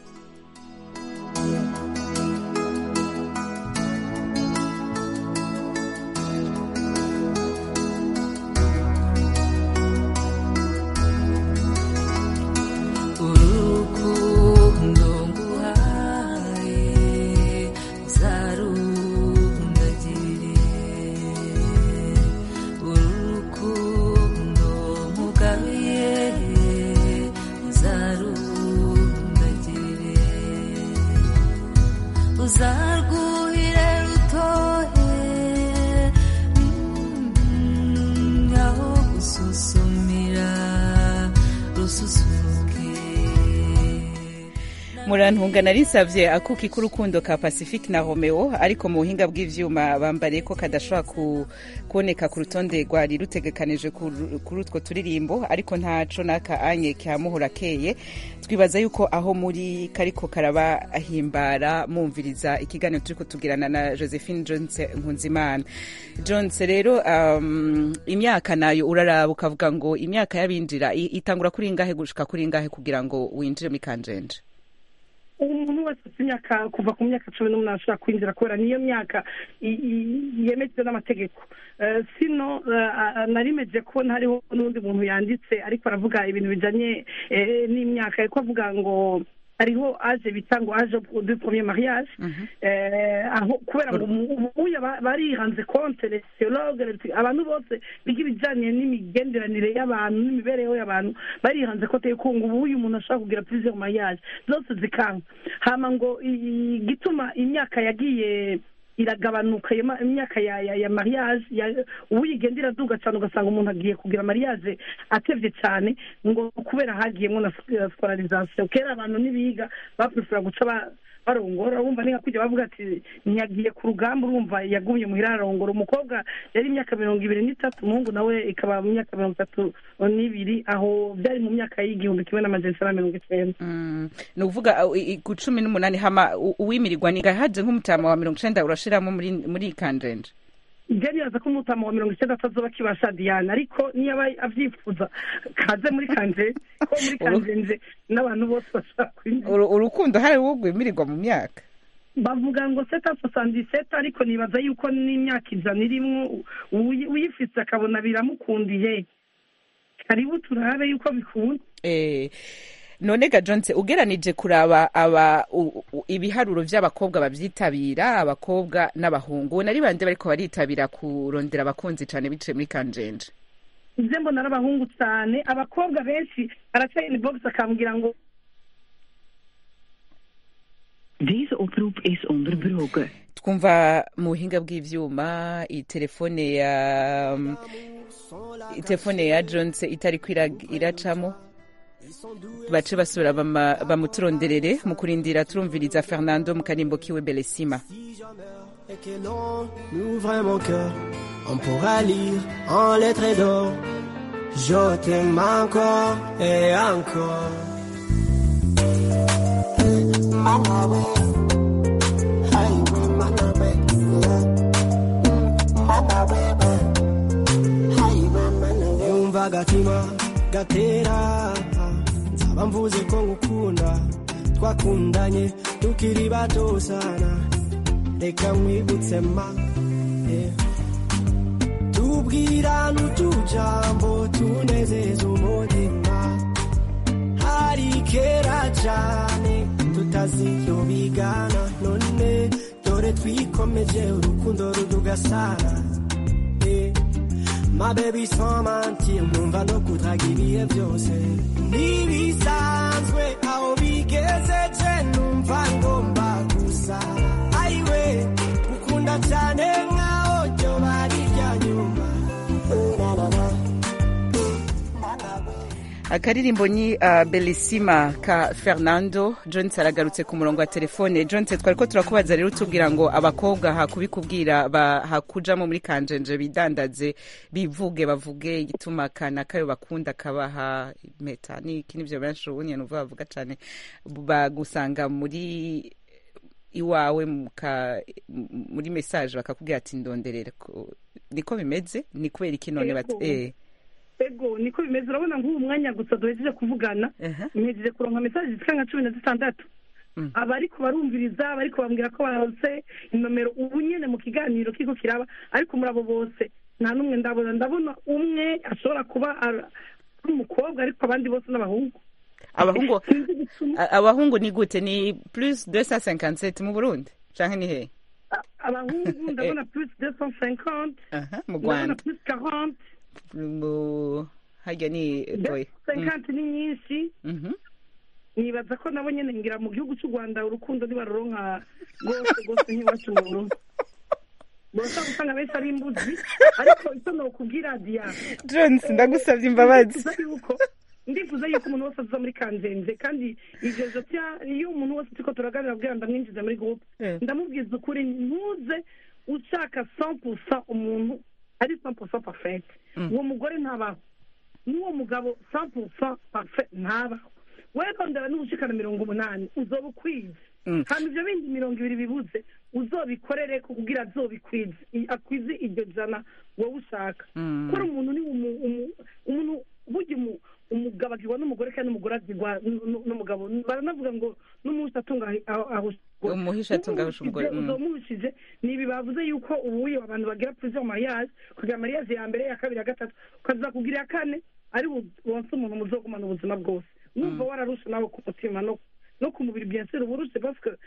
murantunga narisavye akuki k'urukundo ka pacifique na romeo ariko mu buhinga bw'ivyuma bambariye ko kadashobora ku, kuboneka ku rutonde rwari rutegekanije kuri utwo turirimbo ariko ntaco n'aka anye kamuhora keye twibaza yuko aho muri kariko karabahimbara mumviriza ikiganiro turiko tugirana na josephine jones nkunzimana jones rero um, imyaka nayo uraraba ukavuga ngo imyaka y'abinjira itangura kuri ingahe gushika kuri ingahe kugira ngo winjire muri kanjenje umuntu wese ufite imyaka kuva ku myaka cumi n'umunani ashobora kwinjira kubera niyo myaka yemejwe n'amategeko sino narimeje kubona hariho n'undi muntu yanditse ariko aravuga ibintu bijyanye n'imyaka ariko avuga ngo hariho aje bita ngo aje du premier mariage eh, aho kubera ngo umu- ubu ba- barihanze konte les sociologues les- abantu bose biga ibijyanye n'imigenderanire y'abantu n'imibereho y'abantu barihanze kote yuko ngo ubu uyu muntu ashobora kugira plusieurs mariage zose zikanga hama ngo i- igituma imyaka yagiye iragabanuka iyo ma- imyaka ya ya, ya mariage ya- ubu igenda iraduga cyane ugasanga umuntu agiye kugira mariage atevye cyane ngo kubera hagiyemo na sc- scolarisation kera abantu nibiga baprefera guca ba- barongora wumva ni nka kujya bavuga ati ntiyagiye ku rugamba urumva yagumye muhira ararongora umukobwa yari imyaka mirongo ibiri n'itatu umuhungu nawe ikaba mu myaka mirongo itatu n'ibiri aho byari mu myaka y'igihumbi kimwe n'amajana icyenda na mirongo icyenda ni ukuvuga uh, i- i- ku cumi n'umunani hama u- uwimirirwa ni gahaje nk'umutama wa mirongo icenda urashiramo muri muri kanjenje ibyo nibaza ko umutama wa mirongo icyenda atazoba akibasha diana ariko niyo aba abyifuza kaze muri kanje ko muri kanjenje n'abantu bose bashaka kwinjira Uru- urukundo hari uwo rwimirirwa mu myaka bavuga ngo seta sosandi seta ariko nibaza yuko n'imyaka ijana irimwo uyi- uyifise akabona biramukundiye karibu turabe yuko bikunda Eh, none ga jonse ugeranije kuraba aba u- u- ibiharuro vy'abakobwa bavyitabira abakobwa n'abahungu nari bande bariko baritabira kurondera abakunzi cane biciye muri kanjenje ibyo mbona ari abahungu cyane abakobwa benshi araca inbox akambwira ngo Deze oproep is onderbroken. twumva mu buhinga bw'ivyuma itelefone ya itelefone ya jonse itariko ira- iracamo bace basubira bama- bamuturonderere mu kurindira turumviriza fernando mu karimbo kiwe belesima et que l'on ouvre mon cœur, on pourra lire en lettres d'or. Je t'aime encore et encore. yumva agatima gatera nzaba mvuze ko ngukunda twakundanye tukiri bato sana reka nkwibutse ma yeah. tubwirana utujambo tunezeza umutima hari kera cyane tutaziyo bigana none dore twikomeje urukundo rudugasana yeah. ma baby sans mentir numva no kudraga ibihe byose ntibisanzwe aho bigezeje numva ngomba gusa ayiwe gukunda cyane nkaho ryo bari rya nyuma Na, na, na. akaririmbo ni uh, belisima ka fernando jones aragarutse ku murongo wa telefone jones twari ko turakubaza rero tubwira ngo abakobwa hakubikubwira ba- hakujamo muri kanjenje bidandaze bivuge bavuge igituma kana kayo bakunda kabaha impeta niki nivyo benshi ubu nyene uvuga bavuga cane bagusanga muri iwawe muka, m- muri message bakakubwira ati ndonderere ko- niko bimeze ni kubera iki none bati Yego. eh ego niko bimeze urabona nk'ubu mwanya gusa duhejeje kuvugana mpejeje kuronka mesaje zifite nka cumi na zitandatu abariko barumviriza abariko bambwira ko baronse inomero ubu nyene mu kiganiro kiko kiraba ariko muri abo bose nta n'umwe ndabona ndabona umwe ashobora kuba ar- ari umukobwa ariko abandi bose n'abahungu abahungu a- abahungu ni gute ni plus 257 mu burundi canke ni hehe abahungu ndabona plus deux cent cinquante Aha, mu ndabona rwanda plus quarante mu harya ni toye cinquante ni nyinshi Mhm. nibaza ko nabo nyene ngira mu gihugu cy'u rwanda urukundo ntibaruronka rwose rwose nk'iwacu mu burundi bose gusanga benshi ari imbuzi ariko icyo nokubwira diya Jones, ndagusavye imbabazi. ndifuza yuko ndifuza yuko umuntu wese aza muri kanzenze kandi ivyo jotya iyo umuntu wese turiko turaganira kugira ndamwinjiza muri groupe ndamubwiza ukuri ntuze ushaka 100% umuntu ari 100% parfait uwo mugore ntabaho n'uwo mugabo 100% parfait ntabaho wewe rondera n'ubushikana mirongo umunani uzoba ukwize Mm. hama ivyo bindi mirongo ibiri bibuze uzobikorere ko kugira azobikwize i- akwize iryo jana wowe ushaka Mm. kora umuntu ni umu- umu- umuntu burya umu- umugabo agirwa n'umugore kandi n'umugore agirwa n- n- n'umugabo baranavuga ngo n'umunsi atunga ahusha umuhisha atunga ahusha umugore mm. uzomuhishije ni ibi bavuze yuko ubuye abantu bagira plusieurs mariage kugira mariage ya mbere ya kabiri ya gatatu ukaza kugira iya kane ari bu- wonse umuntu muzogumana ubuzima bwose numva wararusha nawe ku mutima no no ku mubiri bien sûr uba urushe parce que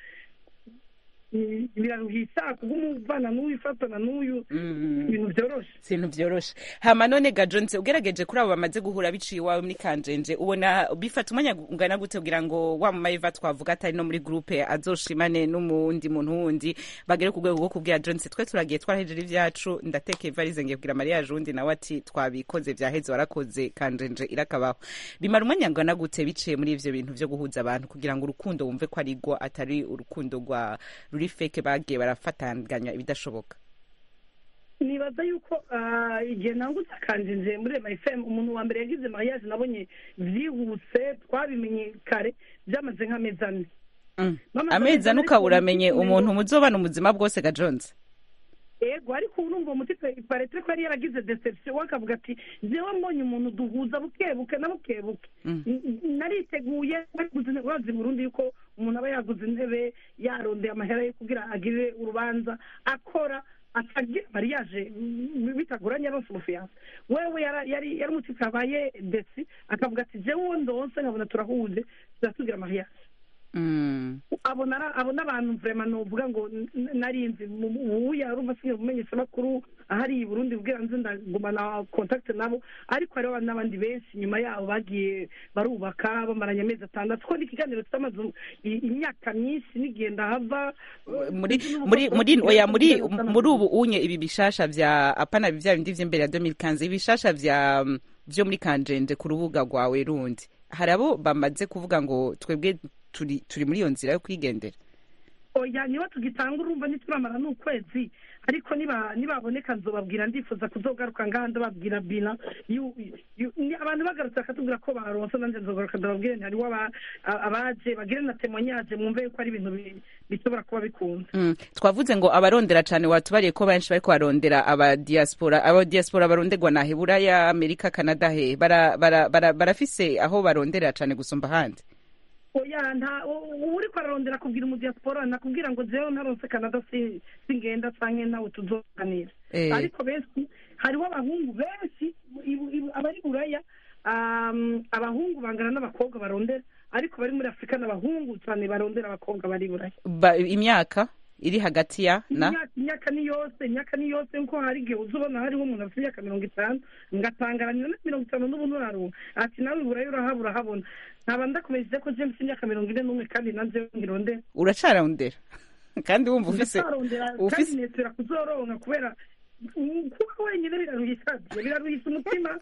mm, biraruhisa kubw'umuvana n'uyu ifatana n'uyu ibintu byoroshe si ibintu byoroshe hama none ga jonse ugerageje kuri abo bamaze guhura biciye iwawe muri kanjenje ubona bifata umwanya ungana gute kugira ngo wa mayiva twavuga atari no muri gurupe azoshimane n'umundi muntu wundi bagere ku rwego rwo kubwira jonse twe turagiye twarahejeje ibyacu ndatekeye ivarize ngiye kugira mariage undi nawe ati twabikoze byaheze warakoze kanjenje irakabaho bimara umwanya ungana gute biciye muri ivyo bintu vyo guhuza abantu kugira ngo urukundo wumve ko ari rwo atari urukundo rwa ruri feke bagiye barafatanganya ibidashoboka nibaza yuko ah, igihe nangutse akanjinje muri ema fm umuntu wa mbere yagize mariage nabonye byihuse twabimenye kare byamaze nk'amezi ane Mama, amezi amezi ane ane ukaba ariko uramenye umutima umuntu muzobana ubuzima bwose ga jonse ego ariko ubu numva umutima paretre ko yari yaragize deception we akavuga ati jewe mbonye umuntu duhuza bukebuke na bukebuke N- n- nariteguye naguze intebe urazi i burundi yuko umuntu aba yaguze intebe yarondeye amahera yo kugira agirire urubanza akora atagira mariage mm, bitagoranye aronse umufiyanse wewe yara- yari yari umutima yabaye desi akavuga ati jewe uwo ndonse nkabona turahuje turatugira mariage abona ara- abona abantu vrema novuga ngo n- n- narinzi ubuya arumva sinye mumenyesha makuru ahari i Burundi bwira nzi ndagumana contact nabo ariko hariho n'abandi benshi nyuma yabo bagiye barubaka bamaranye amezi atandatu ko n'ikiganiro kitamaze i- imyaka myinshi n'igihe ndahava muri muri muri oya muri muri ubu unye ibi bishasha vya apana vya bindi vy'imbere ya 2015 ibishasha vya mm, vyo muri kanjenje ku rubuga rwawe rundi hari abo bamaze kuvuga ngo twebwe turi turi muri iyo nzira yo kwigendera oya niba tugitanga urumva ntituramara n'ukwezi ariko niba nibaboneka nzobabwira ndifuza kuzogaruka ngaha ndababwira bina yu- yu- ni- abantu bagarutse bakatubwira ko baronse nanjye nzogaruka ndababwire nti hariho aba- a- abaje bagire na temonyaje mwumve yuko ari ibintu bi- bishobora kuba bikunda Mm, twavuze ngo abarondera cane watubariye ko benshi bariko barondera aba diaspora aba diaspora baronderwa na Buraya Amerika Canada he bara, bara, bara, barafise aho barondera cane gusumba ahandi oya nta u- u- uriko ararondera kubwira umudiaspora nakubwira ngo jewe ntaronse canada si- singenda canke nawe tuzoganira Eh. ariko benshi hariho abahungu benshi ibu- ibu- abari buraya um, abahungu bangana n'abakobwa barondera ariko bari muri afurika n'abahungu cyane barondera abakobwa bari buraya ba, imyaka iri hagati ya na imyaka imyaka ni yose imyaka ni yose nkuko hari igihe uza ubona hariho umuntu afite imyaka mirongo itanu ngatangaranya na mirongo itanu n'ubundi urarunga ati nawe iburayi urahaba urahabona nkaba ndakomeje ko james imyaka mirongo ine n'umwe kandi nanjye ngirondera uracarondera kandi wumva ufise ndacarondera kandi ufise nesera kuzoronka kubera mm, kuba wenyine biraruhisa biraruhisa umutima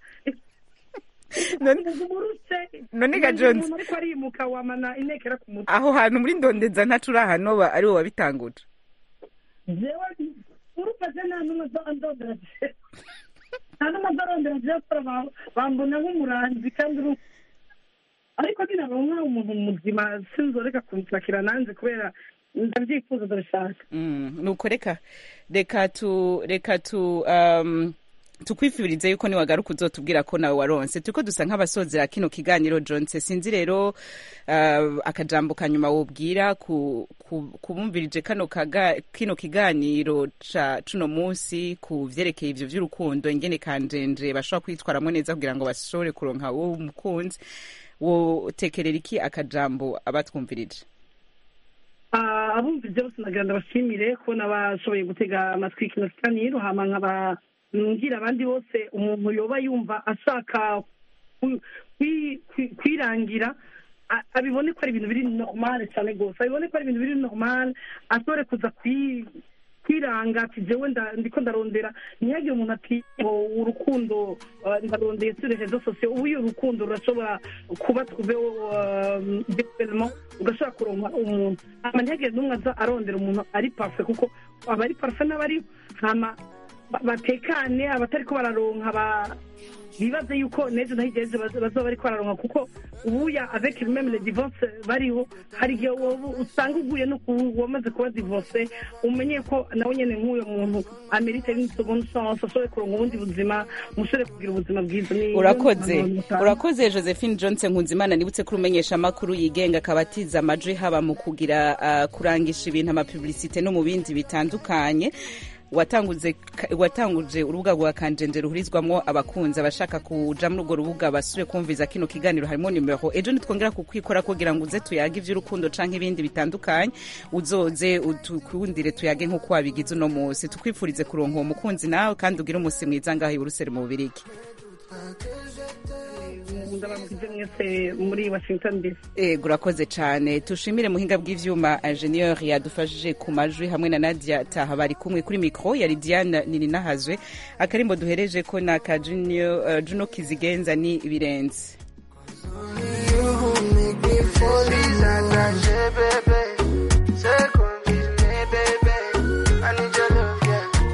umurutse none ga Jones. umuntu ariko arimuka wamana inekera ku mutwe aho hantu muri ndondeza ntacu uri ahanoba ari wowe wabitanguje jewe urufashe nta n'umwe ndondera nta n'umwe ndarondera jewe kora ba- bambona nk'umuranzi kandi uru ariko ninaronka umuntu muzima sinzoreka kunshakira nanjye kubera ndabyifuza ndabishaka Mm, nuko reka reka tu reka tu um, tukwifurize yuko niwagaruka uzotubwira ko nawe waronse turiko dusa nk'abasozera kino kiganiro jonse sinzi rero uh, akajambo kanyuma wobwira ku, ku, kubumvirije kano kaga, kino kiganiro ca cuno munsi ku vyerekeye ivyo vy'urukundo ingene kanjenje bashobora kwitwaramwo neza kugira ngo bashobore kuronka uwo mukunzi wotekerera iki akajambo abatwumvirije Ah, abumvise bose nagira ndabashimire kubona bashoboye gutega amatwi kino kiganiro hama nkaba ngira abandi bose umuntu yoba yumva ashaka ku- kwi- kwi- kwirangira a- abibone ko ari ibintu biri normal cyane rwose abibone ko ari ibintu biri normal ashobore kuza kwi- kwiranga ati jewe nda- ndiko ndarondera ntihagire umuntu ati ngo urukundo ah, ndarondeye sur les réseaux sociaux ubu iyo urukundo rurashobora kuba tuve development ugashobora kuronka umuntu hama ntihagire n'umwe aza arondera umuntu ari parfait kuko abari parfait n'abari hama ba- batekane abatariko bararonka ba bibaze yuko n'ejo naho igihe ejo baz- bazoba bariko bararonka kuko ubuya avec même les divorce bariho hari igihe woba usanga uguye no ku wamaze kuba divorce umenye ko nawe nyene nk'uyo muntu amerite une seconde chance ashobore kuronka ubundi buzima mushobore kugira ubuzima bwiza Ni- urakoze ni- urakoze josephine johnson nkunzimana nibutse ko urumenyesha amakuru yigenga akaba atiza amajwi haba mu kugira uh, kurangisha ibintu amapublicite no mu bindi bitandukanye watanguze watanguje urubuga rwa kanjenje ruhurizwamo abakunzi abashaka kuja muri urwo rubuga basubire kumviza kino kiganiro harimo nimero ejo nitwongera kukwikora kugira ngo uze tuyage ivy'urukundo canke ibindi bitandukanye uzoze utukundire tuyage nk'uko wabigize uno munsi tukwifurize kuronka uwo mukunzi nawe kandi ugire umunsi mwiza ngaho i buruseli mu bubirigi ndabamukize mwese muri washington dc ego urakoze cyane tushimire muhinga bw'ivyuma ingenieur yadufashije ku majwi hamwe na nadia taha bari kumwe kuri mikro yari diane nininahazwe akarimbo duhereje ko na ka Junior, uh, juno kizigenza ni birenze You make me fall in love, baby. Take